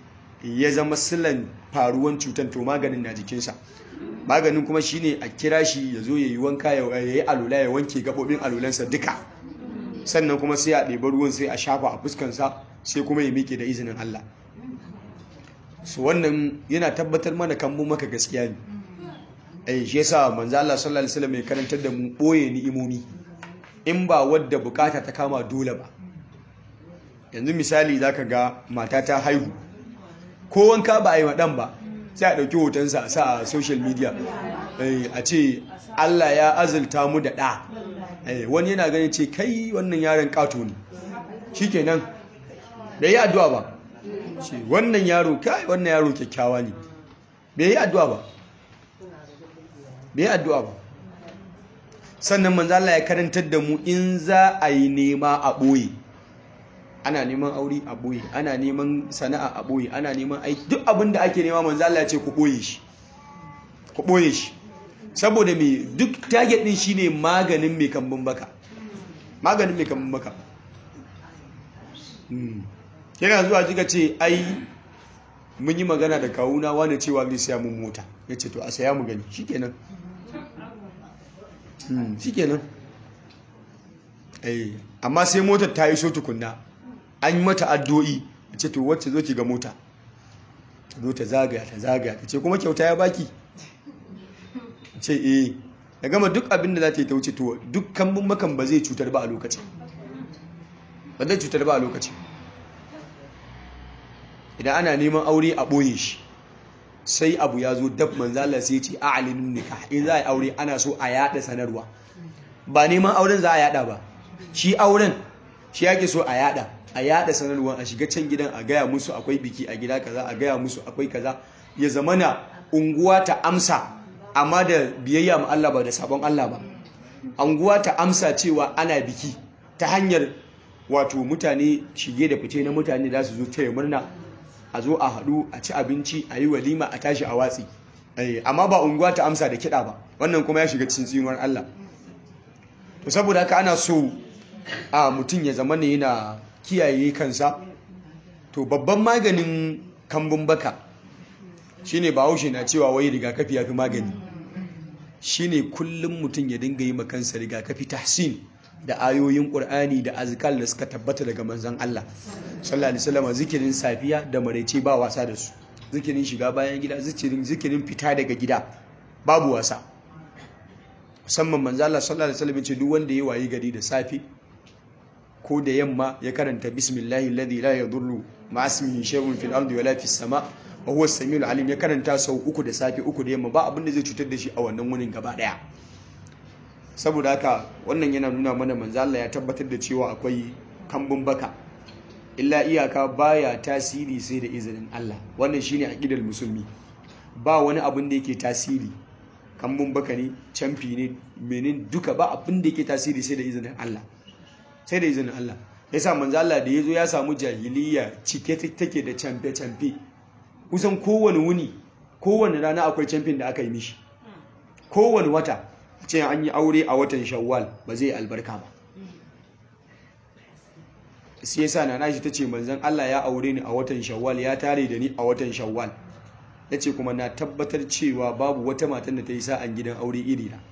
ya zama silan faruwan cutar to maganin na jikinsa maganin kuma shine a kira shi ya zo ya yi wanka ya yi alula ya wanke gaɓoɓin alulansa duka sannan kuma sai a ɗebi ruwan sai a shafa a fuskansa sai kuma ya miƙe da izinin Allah su wannan yana tabbatar mana kan mu maka gaskiya ne eh shi yasa manzo Allah sallallahu alaihi wasallam ya karantar da mu boye ni'imomi in ba wadda bukata ta kama dole ba yanzu misali zaka ga mata ta haihu ko wanka ba a yi wadan ba sai a ɗauki hotonsa a sa a social media a ce Allah ya azulta mu da ɗa wani yana ganin ce kai wannan yaron ƙato ne shi kenan bai yi addu'a ba ce wannan yaro kai wannan yaro kyakkyawa ne bai yi addu'a ba bai yi addu'a ba sannan manzo Allah ya karantar da mu in za a yi nema a ɓoye ana neman aure a ɓoye ana neman sana'a a ɓoye ana neman aiki duk abin da ake nema manzo Allah ya ce ku ɓoye shi ku ɓoye shi saboda me duk target din shine maganin mai kambun baka maganin mai kambun baka yana zuwa jika ce ai mun yi magana da kawuna wani cewa zai siya mun mota ya ce to a saya mu gani shikenan shikenan amma sai motar ta yi so tukunna an yi mata addu'o'i a ce to wacce zo ki ga mota zo ta zagaya ta zagaya ta ce kuma kyauta ya baki ce eh da gama duk abin da za ta yi ta wuce to duk kambun makan ba zai cutar ba a lokaci ba zai cutar ba a lokaci idan ana neman aure a ɓoye shi sai abu ya zo dab manzala sai ce a alinin nika in za a yi aure ana so a yada sanarwa ba neman auren za a yada ba shi auren shi yake so a yada a yada sanarwa a shiga can gidan a gaya musu akwai biki a gida kaza a gaya musu akwai kaza ya zamana unguwa ta amsa amma da biyayya ma Allah ba da sabon Allah ba unguwa ta amsa cewa ana biki ta hanyar wato mutane shige da fice na mutane za su zo taya murna a zo a haɗu a ci abinci a yi walima a tashi a watsi amma ba unguwa ta amsa da kiɗa ba wannan kuma ya shiga cikin tsinuwar Allah to saboda haka ana so a mutum ya zama ne yana kiyaye kansa to babban maganin kambun baka shine bahaushe na cewa wai rigakafi yafi magani shine kullum mutum ya dinga yi makansa rigakafi tahsin da ayoyin ƙur'ani da azkar da suka tabbata daga manzon Allah sallallahu alaihi wasallam zikirin safiya da maraice ba wasa da su zikirin shiga bayan gida zikirin zikirin fita daga gida babu wasa musamman manzon Allah sallallahu alaihi wasallam ce duk wanda ya wayi gari da safi ko da yamma ya karanta bismillahi alladhi la yadurru ma ismihi shay'un fil ardi wala fis sama wa huwa as-samiul alim ya karanta sau uku da safi uku da yamma ba abin da zai cutar da shi a wannan wunin gaba daya saboda haka wannan yana nuna mana manzo Allah ya tabbatar da cewa akwai kambun baka illa iyaka baya tasiri sai da izinin Allah wannan shine aqidar musulmi ba wani abin da yake tasiri kambun baka ne camfi ne menin duka ba abin da yake tasiri sai da izinin Allah sai da izinin Allah yasa manzo Allah da yazo ya samu jahiliya cike take da camfe camfe kusan kowane wuni kowane rana akwai camfin da aka yi mishi kowane wata ce an yi aure a watan shawwal ba zai albarka ba sai yasa na nashi ta ce manzan Allah ya aure ni a watan shawwal ya tare da ni a watan shawwal ya ce kuma na tabbatar cewa babu wata matan da ta yi sa'an gidan aure iri na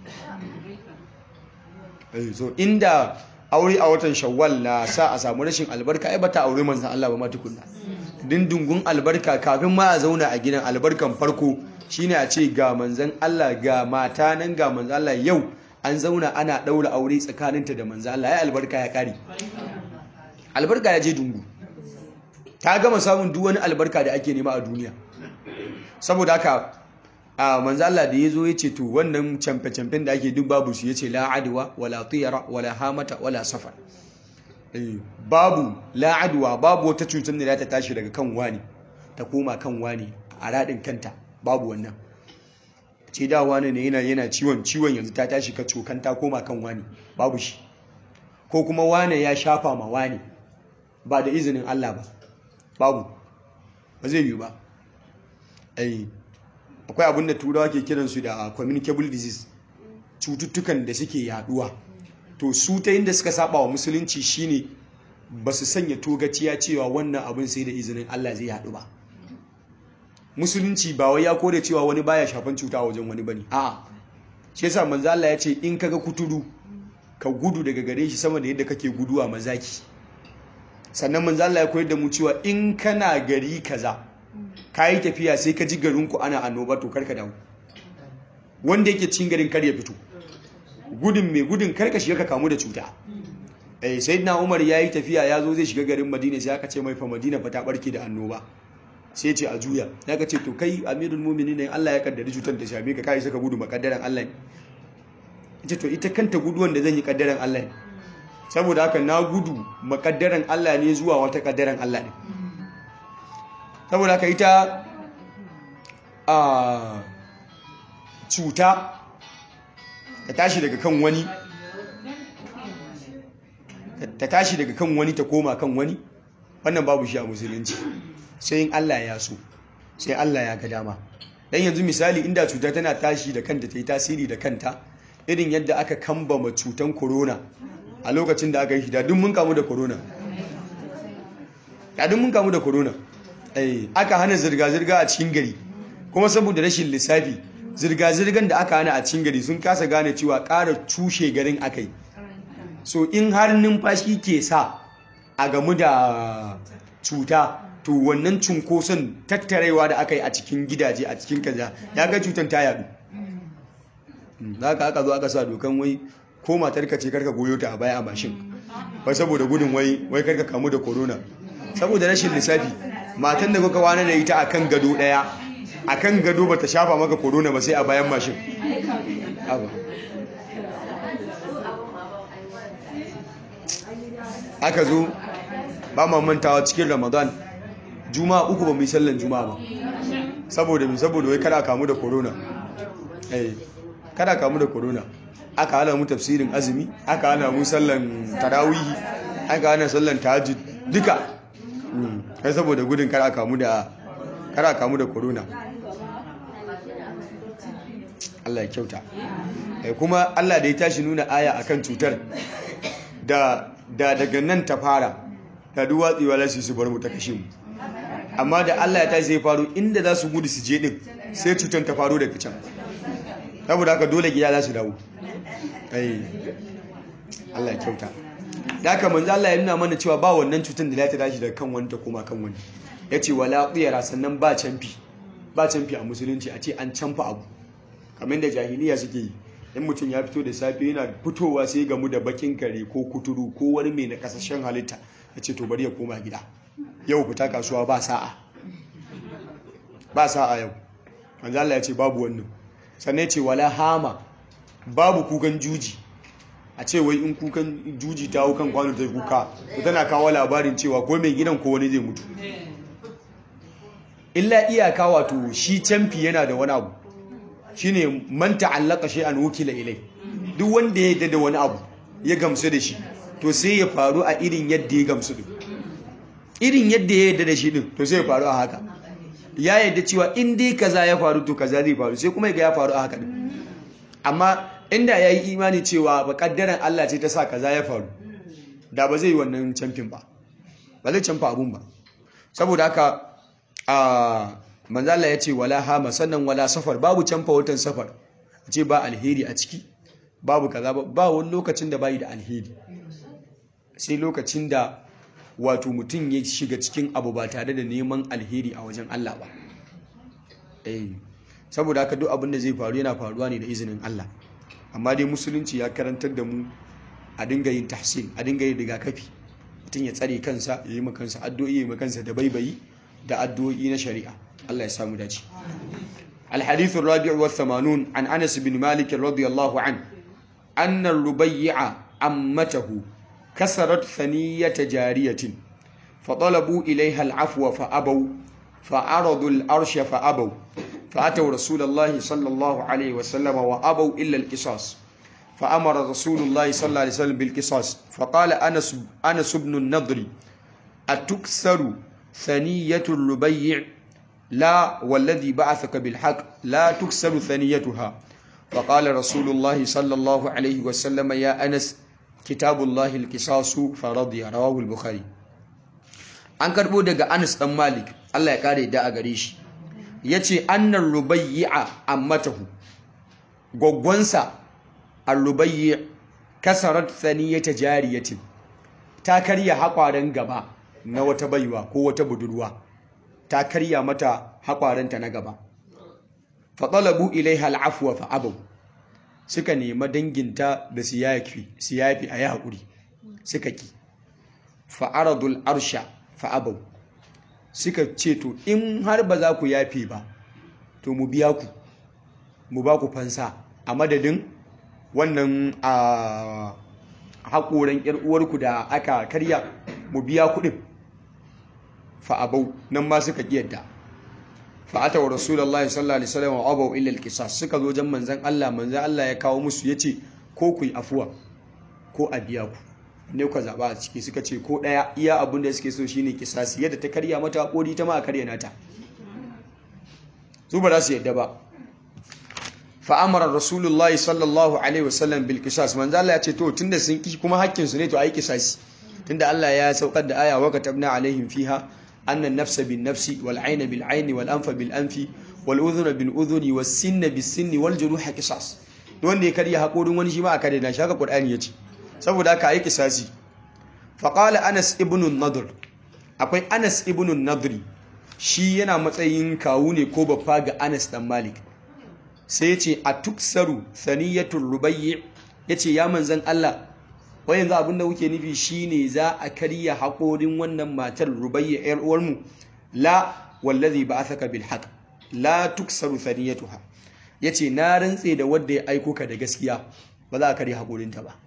so inda aure a watan shawwal na sa a samu rashin albarka ai bata aure manzan Allah ba ma tukunna dindungun albarka kafin ma a zauna a gidan albarkan farko shine a ce ga manzan Allah ga mata nan ga manzan Allah yau an zauna ana ɗaura aure tsakaninta da manzan Allah ya albarka ya ƙari albarka ya je dungu ta gama samun duk wani albarka da ake nema a duniya saboda haka a manzan Allah da ya zo ya ce to wannan camfe-camfen da ake duk babu su ya ce la'aduwa wala tiyara wala hamata wala safar babu la'aduwa babu wata cutar da ta tashi daga kan wani ta koma kan wani a raɗin kanta babu wannan ce da wani ne yana yana ciwon ciwon yanzu ta tashi ka cokan ta koma kan wani babu shi ko kuma wani ya shafa ma wani ba da izinin Allah ba babu ba zai yi ba ai akwai abin da turawa ke kiransu da communicable disease cututtukan da suke yaduwa to su ta inda suka saba wa musulunci shine ba su sanya togaciya cewa wannan abin sai da izinin Allah zai yadu ba musulunci ba wai ya kore cewa wani baya shafan cuta a wajen wani bane a'a shi yasa manzo Allah ya ce in kaga kuturu ka gudu daga gare shi sama da yadda kake guduwa mazaki sannan manzo Allah ya koyar da mu cewa in kana gari kaza kayi tafiya sai ka ji garin ku ana annoba to karka dawo wanda yake cikin garin kar ya fito gudun mai gudun karka shiga ka kamu da cuta eh sayyidina Umar yayi tafiya ya zo zai shiga garin Madina sai aka ce mai fa Madina fa ta barke da annoba sai ce a juya ya ka ce to kai amirul mumini ne Allah ya kaddari cutar da shafe ka kai saka gudu makaddaran Allah ne ita to ita kanta guduwan da zan yi kaddaran Allah ne saboda haka na gudu makaddaran Allah ne zuwa wata kaddaran Allah ne saboda haka ita a cuta ta tashi daga kan wani ta tashi daga kan wani ta koma kan wani wannan babu shi a musulunci sai in Allah ya so sai Allah ya ga dama dan yanzu misali inda cuta tana tashi da kanta ta yi tasiri da kanta irin yadda aka kambama cutan corona a lokacin da aka yi da duk mun kamu da corona da duk mun kamu da corona eh aka hana zirga-zirga a cikin gari kuma saboda rashin lissafi zirga-zirgan da aka hana a cikin gari sun kasa gane cewa ƙara cushe garin aka yi so in har numfashi ke sa a gamu da cuta to wannan cunkoson tattarewa da aka yi a cikin gidaje a cikin kaza ya ga cutar ta yadu za ka aka zo aka sa dokan wai ko matarka ce karka goyo ta a baya a mashin ba saboda gudun wai wai karka kamu da corona saboda rashin lissafi matan da kuka wani da ita akan gado daya akan gado bata shafa maka corona ba sai a bayan mashin aka zo ba ma mantawa cikin ramadan juma'a uku ba mu yi sallan juma'a ba saboda mi saboda wai kada kamu da corona eh kada kamu da corona aka hana mu tafsirin azumi aka hana mu sallan tarawihi aka hana sallan tahajjud duka kai saboda gudun kada kamu da kada kamu da corona Allah ya kyauta eh kuma Allah da ya tashi nuna aya akan cutar da da daga nan ta fara da duwatsewa lasu su bar mu ta kashe mu amma da Allah ya tashi zai faru inda za su gudu su je din sai cutar ta faru daga can saboda haka dole gida za su dawo ai Allah ya kyauta da haka manzo Allah ya nuna mana cewa ba wannan cutar da ta tashi daga kan wani ta koma kan wani yace wala qiyara sannan ba canfi ba canfi a musulunci a ce an canfa abu kamar da jahiliya suke yi in mutum ya fito da safe yana fitowa sai gamu da bakin kare ko kuturu ko wani mai na kasashen halitta ya ce to bari ya koma gida yau fita kasuwa ba sa'a ba sa'a yau manzo Allah ya ce babu wannan sannan ya ce wala hama babu kukan juji a ce wai in kukan juji ta hau kan kwano ta kuka to tana kawo labarin cewa ko mai gidan ko wani zai mutu illa iyaka wato shi canfi yana da wani abu shine man ta'allaka shay'an wukila ilai duk wanda ya yarda da wani abu ya gamsu da shi to sai ya faru a irin yadda ya gamsu din irin yadda ya yarda da shi din to sai ya faru a haka ya yarda cewa in dai kaza ya faru to kaza zai faru sai kuma ga ya faru a haka din amma inda yayi imani cewa ba kaddaran Allah ce ta sa kaza ya faru da ba zai yi wannan camfin ba ba zai camfa abun ba saboda haka a manzala ya ce wala hama sannan wala safar babu canfa watan safar ce ba alheri a ciki babu kaza ba wani lokacin da bayi da alheri sai lokacin da wato mutum ya shiga cikin abu ba tare da neman alheri a wajen Allah ba eh saboda haka duk abin da zai faru yana faruwa ne da izinin Allah amma dai musulunci ya karantar da mu a dinga yin tahsin a dinga yin rigakafi mutum ya tsare kansa ya yi makansa addu'o'i ya yi makansa da baibayi da addu'o'i na shari'a Allah ya samu dace الحديث الرابع والثمانون عن أنس بن مالك رضي الله عنه أن الربيع عمته كسرت ثنية جارية فطلبوا إليها العفو فأبوا فعرضوا الأرش فأبوا فأتوا رسول الله صلى الله عليه وسلم وأبوا إلا القصاص فأمر رسول الله صلى الله عليه وسلم بالقصاص فقال أنس, أنس بن النضر أتكسر ثنية الربيع لا والذي بعثك بالحق لا تكسر ثنيتها فقال رسول الله صلى الله عليه وسلم يا أنس كتاب الله القصاص فرضي رواه البخاري an karbo daga Anas dan Malik Allah ya kare da a gare shi yace annar rubayya ammatahu gwaggwansa ar-rubayyi kasarat thaniyata jariyatin ta karya haƙwaren gaba na wata baiwa ko wata budurwa ta karya mata haƙwarenta na gaba faɗalabu ilaiha al'afuwa fa'abau suka nema danginta da siyafi a yi haƙuri suka ki fa'aradul arsha fa'abau suka ce to in har ba za ku yafe ba to mu biya ku mu ba ku fansa a madadin wannan a haƙoran uwarku da aka karya mu biya kuɗin fa'abau nan ma suka ƙiyarda fa'ata wa rasulallah sallallahu alaihi wasallam wa abau illa alqisas suka zo jan manzan Allah manzan Allah ya kawo musu yace ko ku yi afuwa ko a biya ku ne ku zaba a ciki suka ce ko daya iya abin da suke so shine kisasi yadda ta karya mata hakori ta ma a karya nata su ba za su yadda ba fa amara rasulullahi sallallahu alaihi wasallam bil qisas manzan Allah ya ce to tunda sun ki kuma hakkin su ne to ayi kisasi tunda Allah ya saukar da aya wa katabna alaihim fiha أن النفس بالنفس والعين بالعين والأنف بالأنف والأذن بالأذن والسن بالسن والجروح قصاص wanda ya karya haƙorin wani shi ma a kare na shaka ƙur'ani ya ce saboda haka yi kisasi faƙala anas ibn nadr akwai anas ibn nadri shi yana matsayin kawu ne ko baffa ga anas dan malik sai ya ce a tuksaru saniyatul rubayyi ya ce ya manzan allah wai yanzu abin da kuke nufi shine za a karya haƙorin wannan matar rubayya yar uwarmu la wallazi ba'athaka bil haqq la tuksaru thaniyatuha yace na rantse da wanda ya aiko ka da gaskiya ba za a karya haƙorinta ba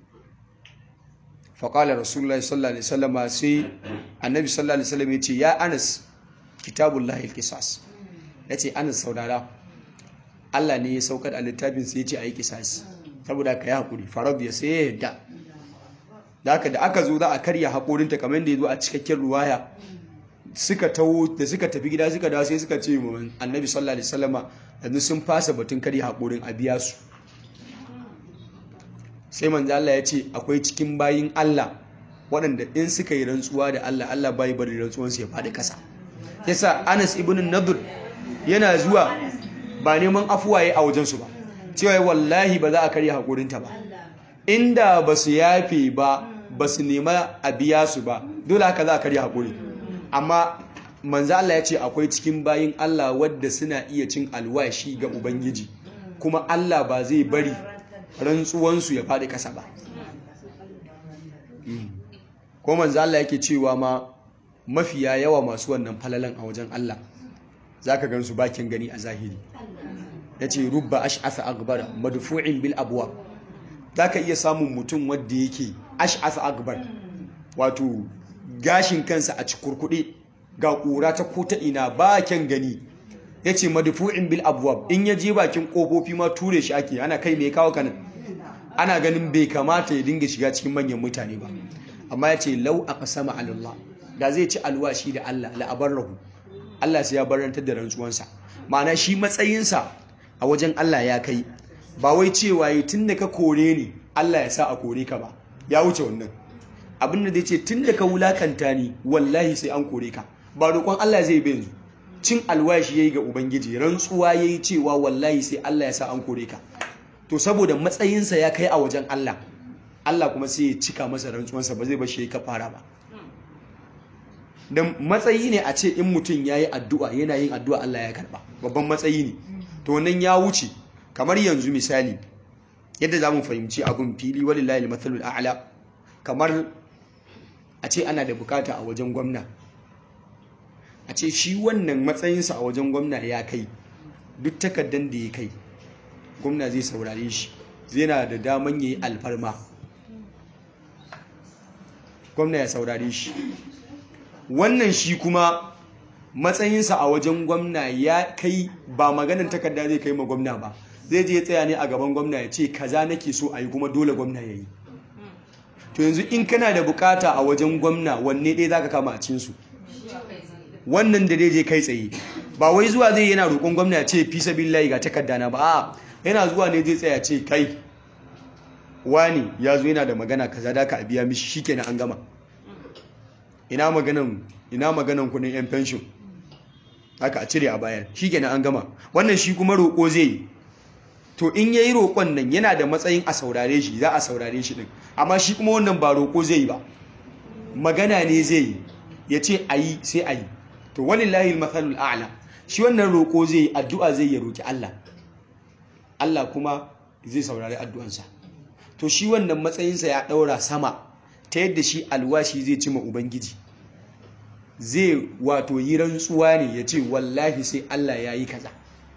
fa qala rasulullahi sallallahu alaihi wasallam sai annabi sallallahu alaihi wasallam yace ya anas kitabullahi al-qisas yace anas saurara Allah ne ya saukar a littafin sai yace ayi kisasi saboda ka yi haƙuri farab ya sai ya yadda da haka da aka zo za a karya haƙorinta kamar da ya zo a cikakken ruwaya suka tawo da suka tafi gida suka dawo sai suka ce mu annabi sallallahu alaihi wasallama yanzu sun fasa batun karya haƙorin a biya su sai manzo Allah ya ce akwai cikin bayin Allah waɗanda in suka yi rantsuwa da Allah Allah bai bari rantsuwansu ya faɗi ƙasa yasa Anas ibn Nadur yana zuwa ba neman afuwaye a wajensu ba cewa wallahi ba za a karya haƙorinta ba inda ba su yafe ba ba su nema a biya su ba dole haka za a karya haƙuri amma manzo Allah ya ce akwai cikin bayin Allah wadda suna iya cin alwashi ga ubangiji kuma Allah ba zai bari rantsuwansu ya faɗi ƙasa ba ko manzo Allah yake cewa ma mafiya yawa masu wannan falalan a wajen Allah zaka gansu bakin gani a zahiri yace rubba ash'asa akbar madfu'in bil abwab zaka iya samun mutum wanda yake ash'asa akbar wato gashin kansa a cikurkude ga kura ta ko ta ina bakin gani yace madfu'in bil abwab in ya je bakin kofofi ma ture shi ake ana kai me kawo kanan ana ganin bai kamata ya dinga shiga cikin manyan mutane ba amma yace law aqsama ala Allah da zai ci alwashi da Allah la abarrahu Allah sai ya barantar da rantsuwansa ma'ana shi matsayinsa a wajen Allah ya kai ba wai cewa yi tun da ka kore ni Allah ya sa a kore ka ba ya wuce wannan abin da zai ce tun da ka wulakanta ni wallahi sai an kore ka ba roƙon Allah zai bai yanzu cin alwashi yayi ga ubangiji rantsuwa yayi cewa wallahi sai Allah ya sa an kore ka to saboda matsayinsa ya kai a wajen Allah Allah kuma sai ya cika masa rantsuwansa ba zai bar shi ka fara ba dan matsayi ne a ce in mutum yayi addu'a yana yin addu'a Allah ya karba babban matsayi ne to nan ya wuce kamar yanzu misali yadda za mu fahimci abin fili walillahi al-mathalul a'la kamar a ce ana da bukata a wajen gwamna a ce shi wannan matsayinsa a wajen gwamna ya kai duk takaddan da ya kai gwamna zai saurare shi zai na da daman yayi alfarma gwamna ya saurare shi wannan shi kuma matsayinsa a wajen gwamna ya kai ba maganin takarda zai kai ma gwamna ba zai je tsaya ne a gaban gwamna ya ce kaza nake so a yi kuma dole gwamna ya yi to yanzu in kana da bukata a wajen gwamna wanne ɗaya za ka kama a cinsu wannan da je kai tsaye ba wai zuwa zai yana roƙon gwamna ya ce fi sabi layi ga takarda na ba a yana zuwa ne zai tsaya ce kai wani ya zo yana da magana kaza da ka biya mishi shikenan an gama ina maganan ina maganan kuɗin yan pension haka a cire a bayar shi kenan an gama wannan shi kuma roƙo zai yi to in yayi roƙon nan yana da matsayin a saurare shi za a saurare shi din amma shi kuma wannan ba roƙo zai yi ba magana ne zai yi ya ce a yi sai a yi to walillahi al-mathalul a'la shi wannan roƙo zai yi addu'a zai ya roƙi Allah Allah kuma zai saurari addu'ansa to shi wannan matsayinsa ya ɗaura sama ta yadda shi alwashi zai cima ubangiji zai wato yi rantsuwa ne ya ce wallahi sai Allah ya yi kaza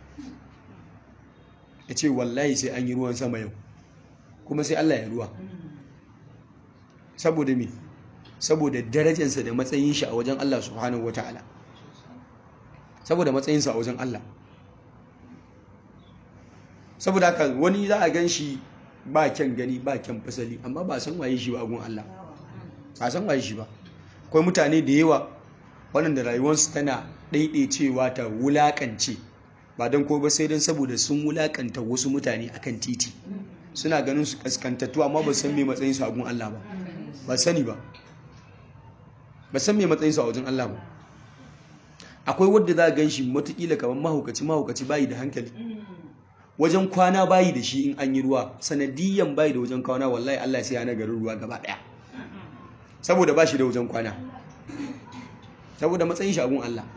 ya ce wallahi sai an yi ruwan sama yau kuma sai Allah ya ruwa saboda me saboda darajarsa da matsayin shi a wajen Allah subhanahu wata'ala saboda matsayinsa a wajen Allah saboda haka wani za a gan shi ba kyan gani ba kyan fasali amma ba san waye shi ba gun Allah ba san waye shi ba akwai mutane da yawa waɗanda rayuwarsu tana ɗaiɗaicewa ta wulaƙance ba don ko ba sai don saboda sun wulaƙanta wasu mutane akan titi suna ganin su kaskantattu amma ba san me matsayin su a gun Allah ba ba sani ba ba san me matsayin su a wajen Allah ba akwai wanda za a gan shi matukila kamar mahaukaci mahaukaci bayi da hankali wajen kwana bayi da shi in an yi ruwa sanadiyan bayi da wajen kwana wallahi Allah sai yana garin ruwa gaba daya saboda ba shi da wajen kwana saboda matsayin shi agun Allah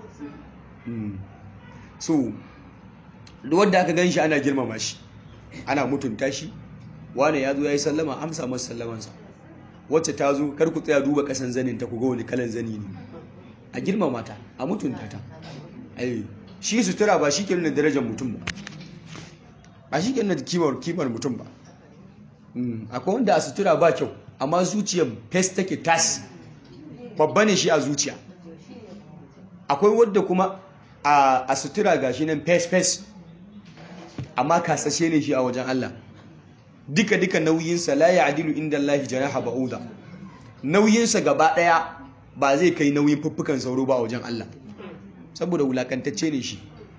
so wadda aka gan shi ana girmama shi ana mutunta shi wane ya zo ya yi sallama amsa masa sallamansa wacce ta zo kar ku tsaya duba kasan zanin ta ku ga wani kalan zani ne a girmama ta a mutunta ta shi sutura ba shi ke nuna darajar mutum ba ba shi ke nuna kimar kimar mutum ba akwai wanda a sutura ba kyau amma zuciyar fes take tas babba ne shi a zuciya akwai wadda kuma a sutura ga shi nan fes fes amma kasashe ne shi a wajen Allah duka duka nauyinsa la ya adilu inda Allah janaha ba'uda nauyinsa gaba daya ba zai kai nauyin fuffukan sauro ba a wajen Allah saboda wulakantacce ne shi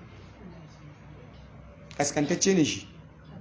kaskantacce ne shi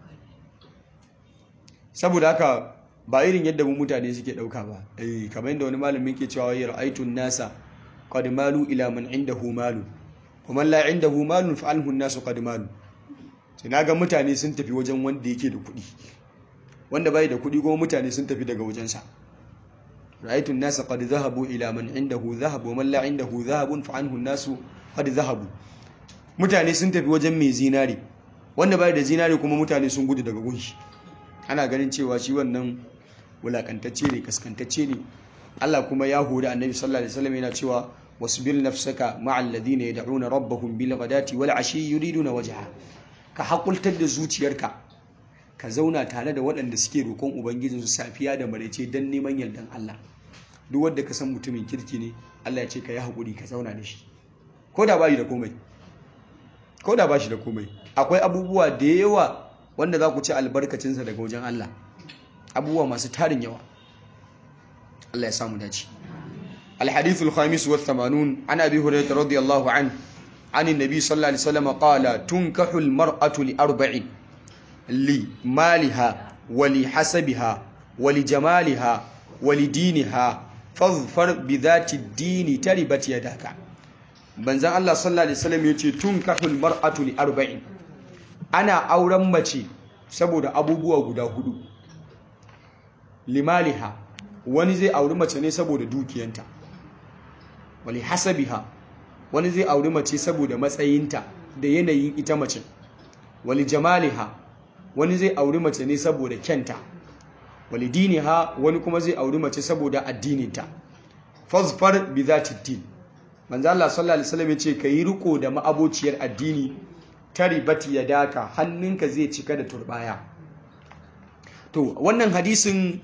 saboda haka ba irin yadda mu mutane suke dauka ba eh kamar yadda wani malamin ke cewa ya ra'aytun nasa qad malu ila man indahu malu kuma la indahu malun fa alhu nasu qad malu sai naga mutane sun tafi wajen wanda yake da kuɗi wanda bai da kuɗi kuma mutane sun tafi daga wajensa ra'aytun nasa qad zahabu ila man indahu dhahab wa man la indahu dhahabun fa anhu nasu qad zahabu mutane sun tafi wajen mai zinari wanda bai da zinari kuma mutane sun gudu daga gunshi ana ganin cewa shi wannan wulakantacce ne kaskantacce ne Allah kuma ya hori annabi sallallahu alaihi wasallam yana cewa wasbir nafsaka ma'al ladina yad'una rabbahum bil ghadati wal ashi yuriduna wajha ka hakultar da zuciyarka ka zauna tare da waɗanda suke roƙon ubangijinsu safiya da maraice don neman yardan Allah duk wanda ka san mutumin kirki ne Allah ya ce ka yi haƙuri ka zauna da shi ko da bashi da komai ko da bashi da komai akwai abubuwa da yawa wanda za ku ci albarkacinsa daga wajen Allah abubuwa masu tarin yawa Allah ya samu dace الحديث الخامس والثمانون عن أبي هريرة رضي الله عنه عن النبي صلى الله عليه وسلم قال تنكح المرأة لأربع لمالها ولحسبها ولجمالها ولدينها فاظفر بذات الدين تربت يداك banzan Allah sallallahu alaihi wasallam yace tunkahul mar'atu li arba'in ana auren mace saboda abubuwa guda hudu limaliha wani zai auri mace ne saboda dukiyanta wali hasabiha wani zai auri mace saboda matsayinta da yanayin ita mace wali jamaliha wani zai auri mace ne saboda kyanta wali diniha wani kuma zai auri mace saboda addininta fazfar bi zati din manzo Allah sallallahu alaihi wasallam yace kai riko da ma'abociyar addini taribati yadaka hannunka zai cika da turbaya to wannan hadisin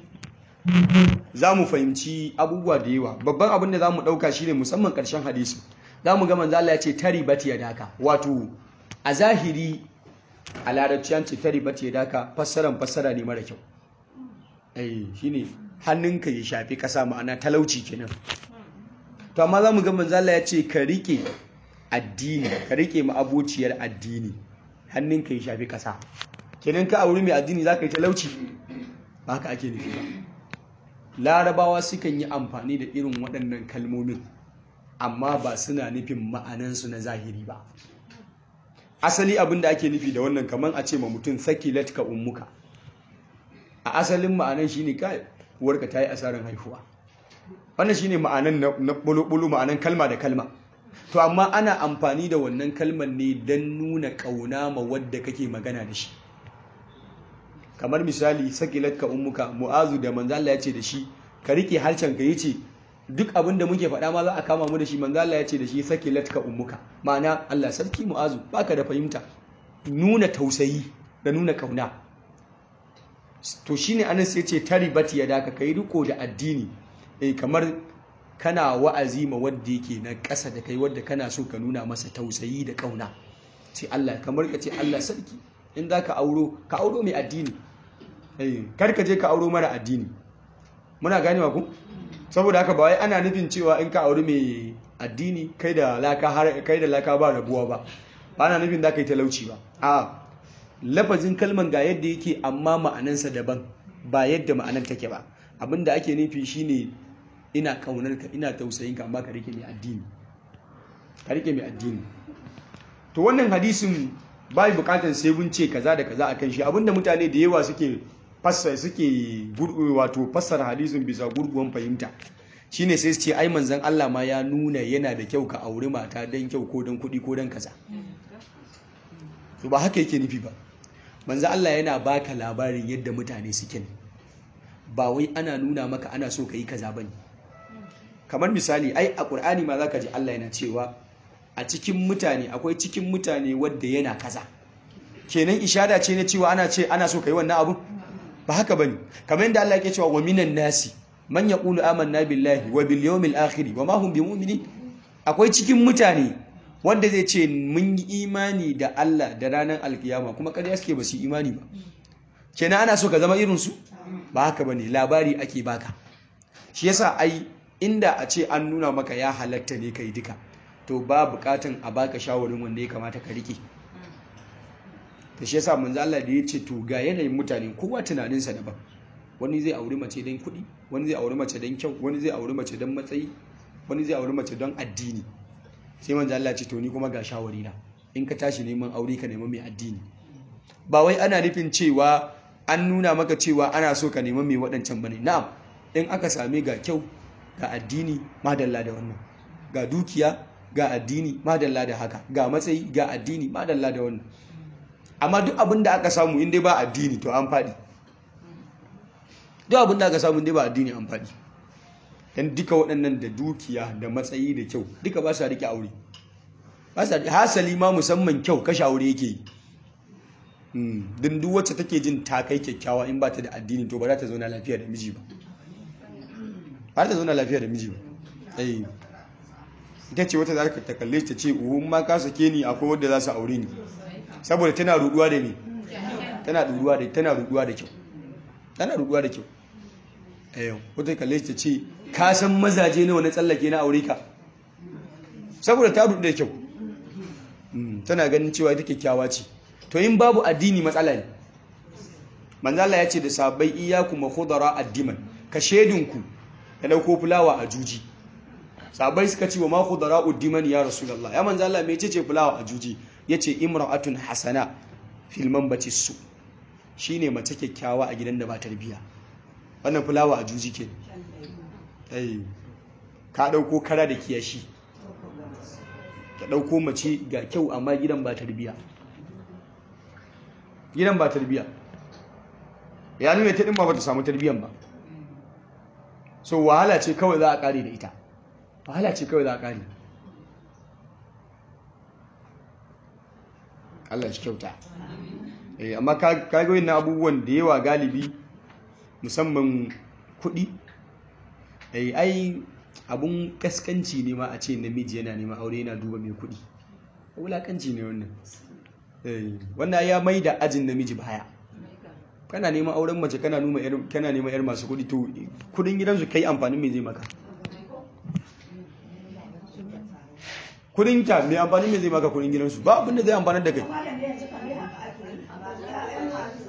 za mu fahimci abubuwa da yawa babban abin da za mu ɗauka shi ne musamman ƙarshen hadisi za mu ga manzala ya ce tari bati ya daka wato a zahiri a larabciyan ce tari bati ya daka fassaran fassara ne mara kyau ai shi ne hannunka ya shafi ƙasa ma'ana talauci kenan to amma za mu ga manzala ya ce ka riƙe addini ka riƙe ma'abociyar addini hannunka ya shafi ƙasa kenan ka auri mai addini za ka yi talauci ba haka ake nufi ba larabawa sukan yi amfani da irin waɗannan kalmomin amma ba suna nufin ma'anansu na zahiri ba asali abin da ake nufi da wannan kamar a ce ma mutum sakilat ka ummuka a asalin ma'anan shine kai uwarka ta yi asarar haihuwa wannan shine ma'anan na bulu ma'anan kalma da kalma to amma ana amfani da wannan kalmar ne don nuna kauna ma wadda kake magana da shi kamar misali sakilat ka ummuka mu'azu da manzo Allah ya ce da shi ka rike harcen ka yace duk abin da muke faɗa ma za a kama mu da shi manzo Allah ya ce da shi sakilat ka ummuka ma'ana Allah sarki mu'azu baka da fahimta nuna tausayi da nuna kauna to shine anan sai ce taribat ya daka kai riko da addini eh kamar kana wa'azi ma wanda yake na ƙasa da kai wanda kana so ka nuna masa tausayi da kauna sai Allah kamar ka ce Allah sarki in za ka auro ka auro mai addini kar ka je ka auro mara addini muna ganewa ku saboda haka ba wai ana nufin cewa in ka auri mai addini kai da laka har kai da laka ba rabuwa ba ba ana nufin za ka yi talauci ba a lafazin kalman ga yadda yake amma ma'anansa daban ba yadda ma'anan take ba abinda ake nufi shine ina kaunar ka ina tausayin ka amma ka rike mai addini ka rike mai addini to wannan hadisin bai bukatar sai mun ce kaza da kaza akan shi abinda mutane da yawa suke fassara suke wato fassara hadisin bisa gurguwan fahimta shine sai su ce ai manzon Allah ma ya nuna yana da kyau ka auri mata dan kyau ko dan kuɗi ko dan kaza to ba haka yake nufi ba manzon Allah yana baka labarin yadda mutane suke ba wai ana nuna maka ana so ka yi kaza bane kamar misali ai a Qur'ani ma zaka ji Allah yana cewa a cikin mutane akwai cikin mutane wadda yana kaza kenan ishada ce na cewa ana ce ana so kai wannan abu ba haka bane kamar yadda Allah yake cewa wa minan nasi man yaqulu amanna billahi wa bil yawmil akhir wa ma hum bimu'minin akwai cikin mutane wanda zai ce mun yi imani da Allah da ranar alkiyama kuma ƙarya suke ba su imani ba kenan ana so ka zama irin su ba haka bane labari ake baka shi yasa ai inda a ce an nuna maka ya halatta ne kai duka to ba bukatan a baka shawarin wanda ya kamata ka rike ta shi yasa manzo Allah da ya ce to ga yanayin mutane kowa tunaninsa daban wani zai auri mace don kuɗi wani zai auri mace don kyau wani zai auri mace don matsayi wani zai auri mace don addini sai manzo Allah ce to ni kuma ga shawari na in ka tashi neman aure ka nemi mai addini ba wai ana nufin cewa an nuna maka cewa ana so ka nemi mai waɗancan bane na'am in aka same ga kyau ga addini madalla da wannan ga dukiya ga addini madalla da haka ga matsayi ga addini madalla da wannan amma duk abin da aka samu inda ba addini to an faɗi duk abin da aka samu inda ba addini an faɗi dan duka waɗannan da dukiya da matsayi da kyau duka ba sa rike aure ba sa hasali ma musamman kyau kashe aure yake yi din duk wacce take jin ta kai kyakkyawa in ba ta da addini to ba za ta zauna lafiya da miji ba ba za ta zauna lafiya da miji ba ita ce wata za ta kalle ta ce uhun ma ka sake ni akwai wadda za su aure ni saboda tana ruduwa da ni tana ruduwa da tana ruduwa da kyau tana ruduwa da kyau ayo wata kalle ta ce ka san mazaje nawa na tsallake na aure ka saboda ta rudu da kyau tana ganin cewa ita kyakkyawa ce to in babu addini matsala ne manzo Allah ya ce da sabai iyyakum wa khudara addiman ka shedinku da dauko fulawa a juji sabai suka ce wa ma khudara uddiman ya rasulullah ya manzo Allah me ce fulawa a juji yace imra'atun hasana fil manbati su shine mace kyakkyawa a gidan da ba tarbiya wannan fulawa a juji ke eh ka dauko kara da kiyashi ka dauko mace ga kyau amma gidan ba tarbiya gidan ba tarbiya ya nuna ta din ba ta samu tarbiyan ba so wahala ce kawai za a kare da ita wahala ce kawai za a kare Allah shi kyauta eh amma ka ga na abubuwan da yawa galibi musamman kuɗi eh ai abun kaskanci ne ma a ce namiji yana neman aure yana duba mai kuɗi wulakanci ne wannan eh wannan ya mai da ajin namiji baya kana neman auren mace kana numa yar kana neman yar masu kuɗi to kuɗin gidansu kai amfanin me zai maka kudin ta mai amfani mai zai maka kudin gidansu ba abinda zai amfanar da kai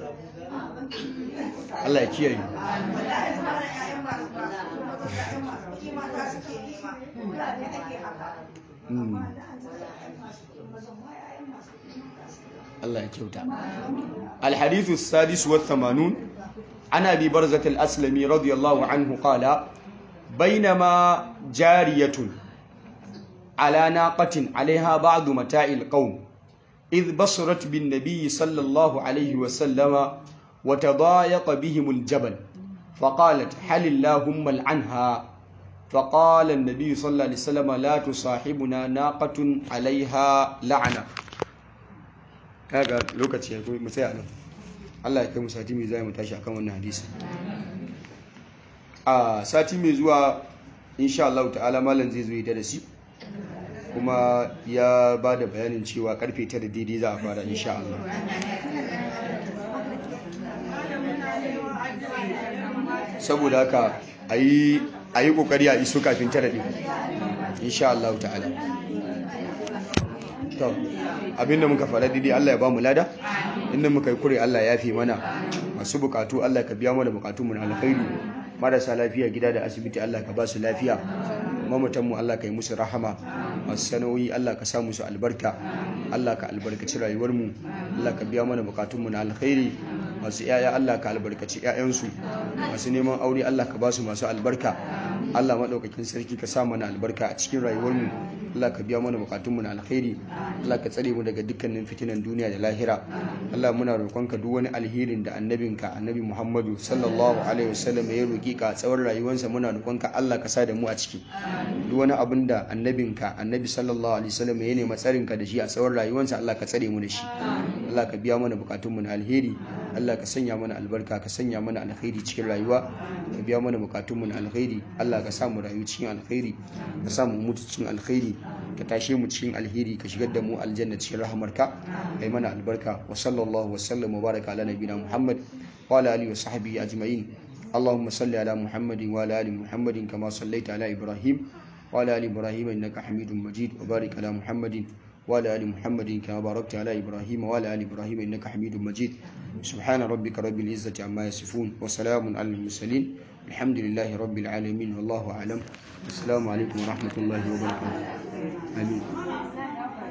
Allah ya kiyaye kuɗi mata suke nema fulani ake haka amma da an zai ai masu kuɗi mazan ma yayan masu kuɗi mata suke Allah ya kyauta الحديث السادس والثمانون عن أبي برزة الأسلمي رضي الله عنه قال بينما جارية على ناقة عليها بعض متاع القوم إذ بصرت بالنبي صلى الله عليه وسلم وتضايق بهم الجبل فقالت هل اللهم العنها فقال النبي صلى الله عليه وسلم لا تصاحبنا ناقة عليها لعنة kaga lokaci ya mu tsaya nan Allah ya kai mu sati mai zuwa mu tashi akan wannan hadisi a sati mai zuwa insha Allah ta'ala malam zai zo ya darasi kuma ya ba da bayanin cewa karfe 9 daidai za a fara insha Allah saboda haka a yi kokari a iso kafin tara ɗin insha Allah ta'ala to abinda muka fara daidai Allah ya ba mu lada inda muka yi kure Allah ya fi mana masu bukatu Allah ka biya mana bukatu mu na alkhairi marasa lafiya gida da asibiti Allah ka ba su lafiya mamatan mu Allah ka yi musu rahama masu sanoyi Allah ka sa musu albarka Allah ka albarkaci rayuwar mu Allah ka biya mana bukatun mu na alkhairi masu yaya Allah ka albarkaci yayansu masu neman aure Allah ka ba su masu albarka Allah madaukakin sarki ka sa mana albarka a cikin rayuwar mu Allah ka biya mana bukatun mu na alkhairi Allah ka tsare mu daga dukkanin fitinan duniya da lahira Allah muna roƙonka duk wani alherin da annabinka annabi Muhammadu sallallahu alaihi wasallam ya roƙi ka a tsawon rayuwarsa muna roƙonka Allah ka sa da mu a ciki duk wani abin da annabinka annabi sallallahu alaihi wasallam ya nema tsarinka da shi a tsawon rayuwarsa Allah ka tsare mu da shi Allah ka biya mana bukatun mu na alheri Allah ka sanya mana albarka ka sanya mana alkhairi cikin rayuwa ka biya mana bukatun mu na alkhairi Allah ka sa mu rayu cikin alkhairi ka sa mu mutu cikin alkhairi ka tashe mu cikin alheri ka shigar da mu aljanna cikin rahamarka kai mana albarka wa sallallahu wa sallam wa baraka ala nabiyina Muhammad wa ala alihi wa sahbihi ajma'in اللهم صل على محمد وعلى ال محمد كما صليت على ابراهيم وعلى ال ابراهيم انك حميد مجيد وبارك على محمد وعلى ال محمد كما باركت على ابراهيم وعلى ال ابراهيم انك حميد مجيد سبحان ربك رب العزه عما يصفون وسلام على المرسلين الحمد لله رب العالمين والله اعلم السلام عليكم ورحمه الله وبركاته امين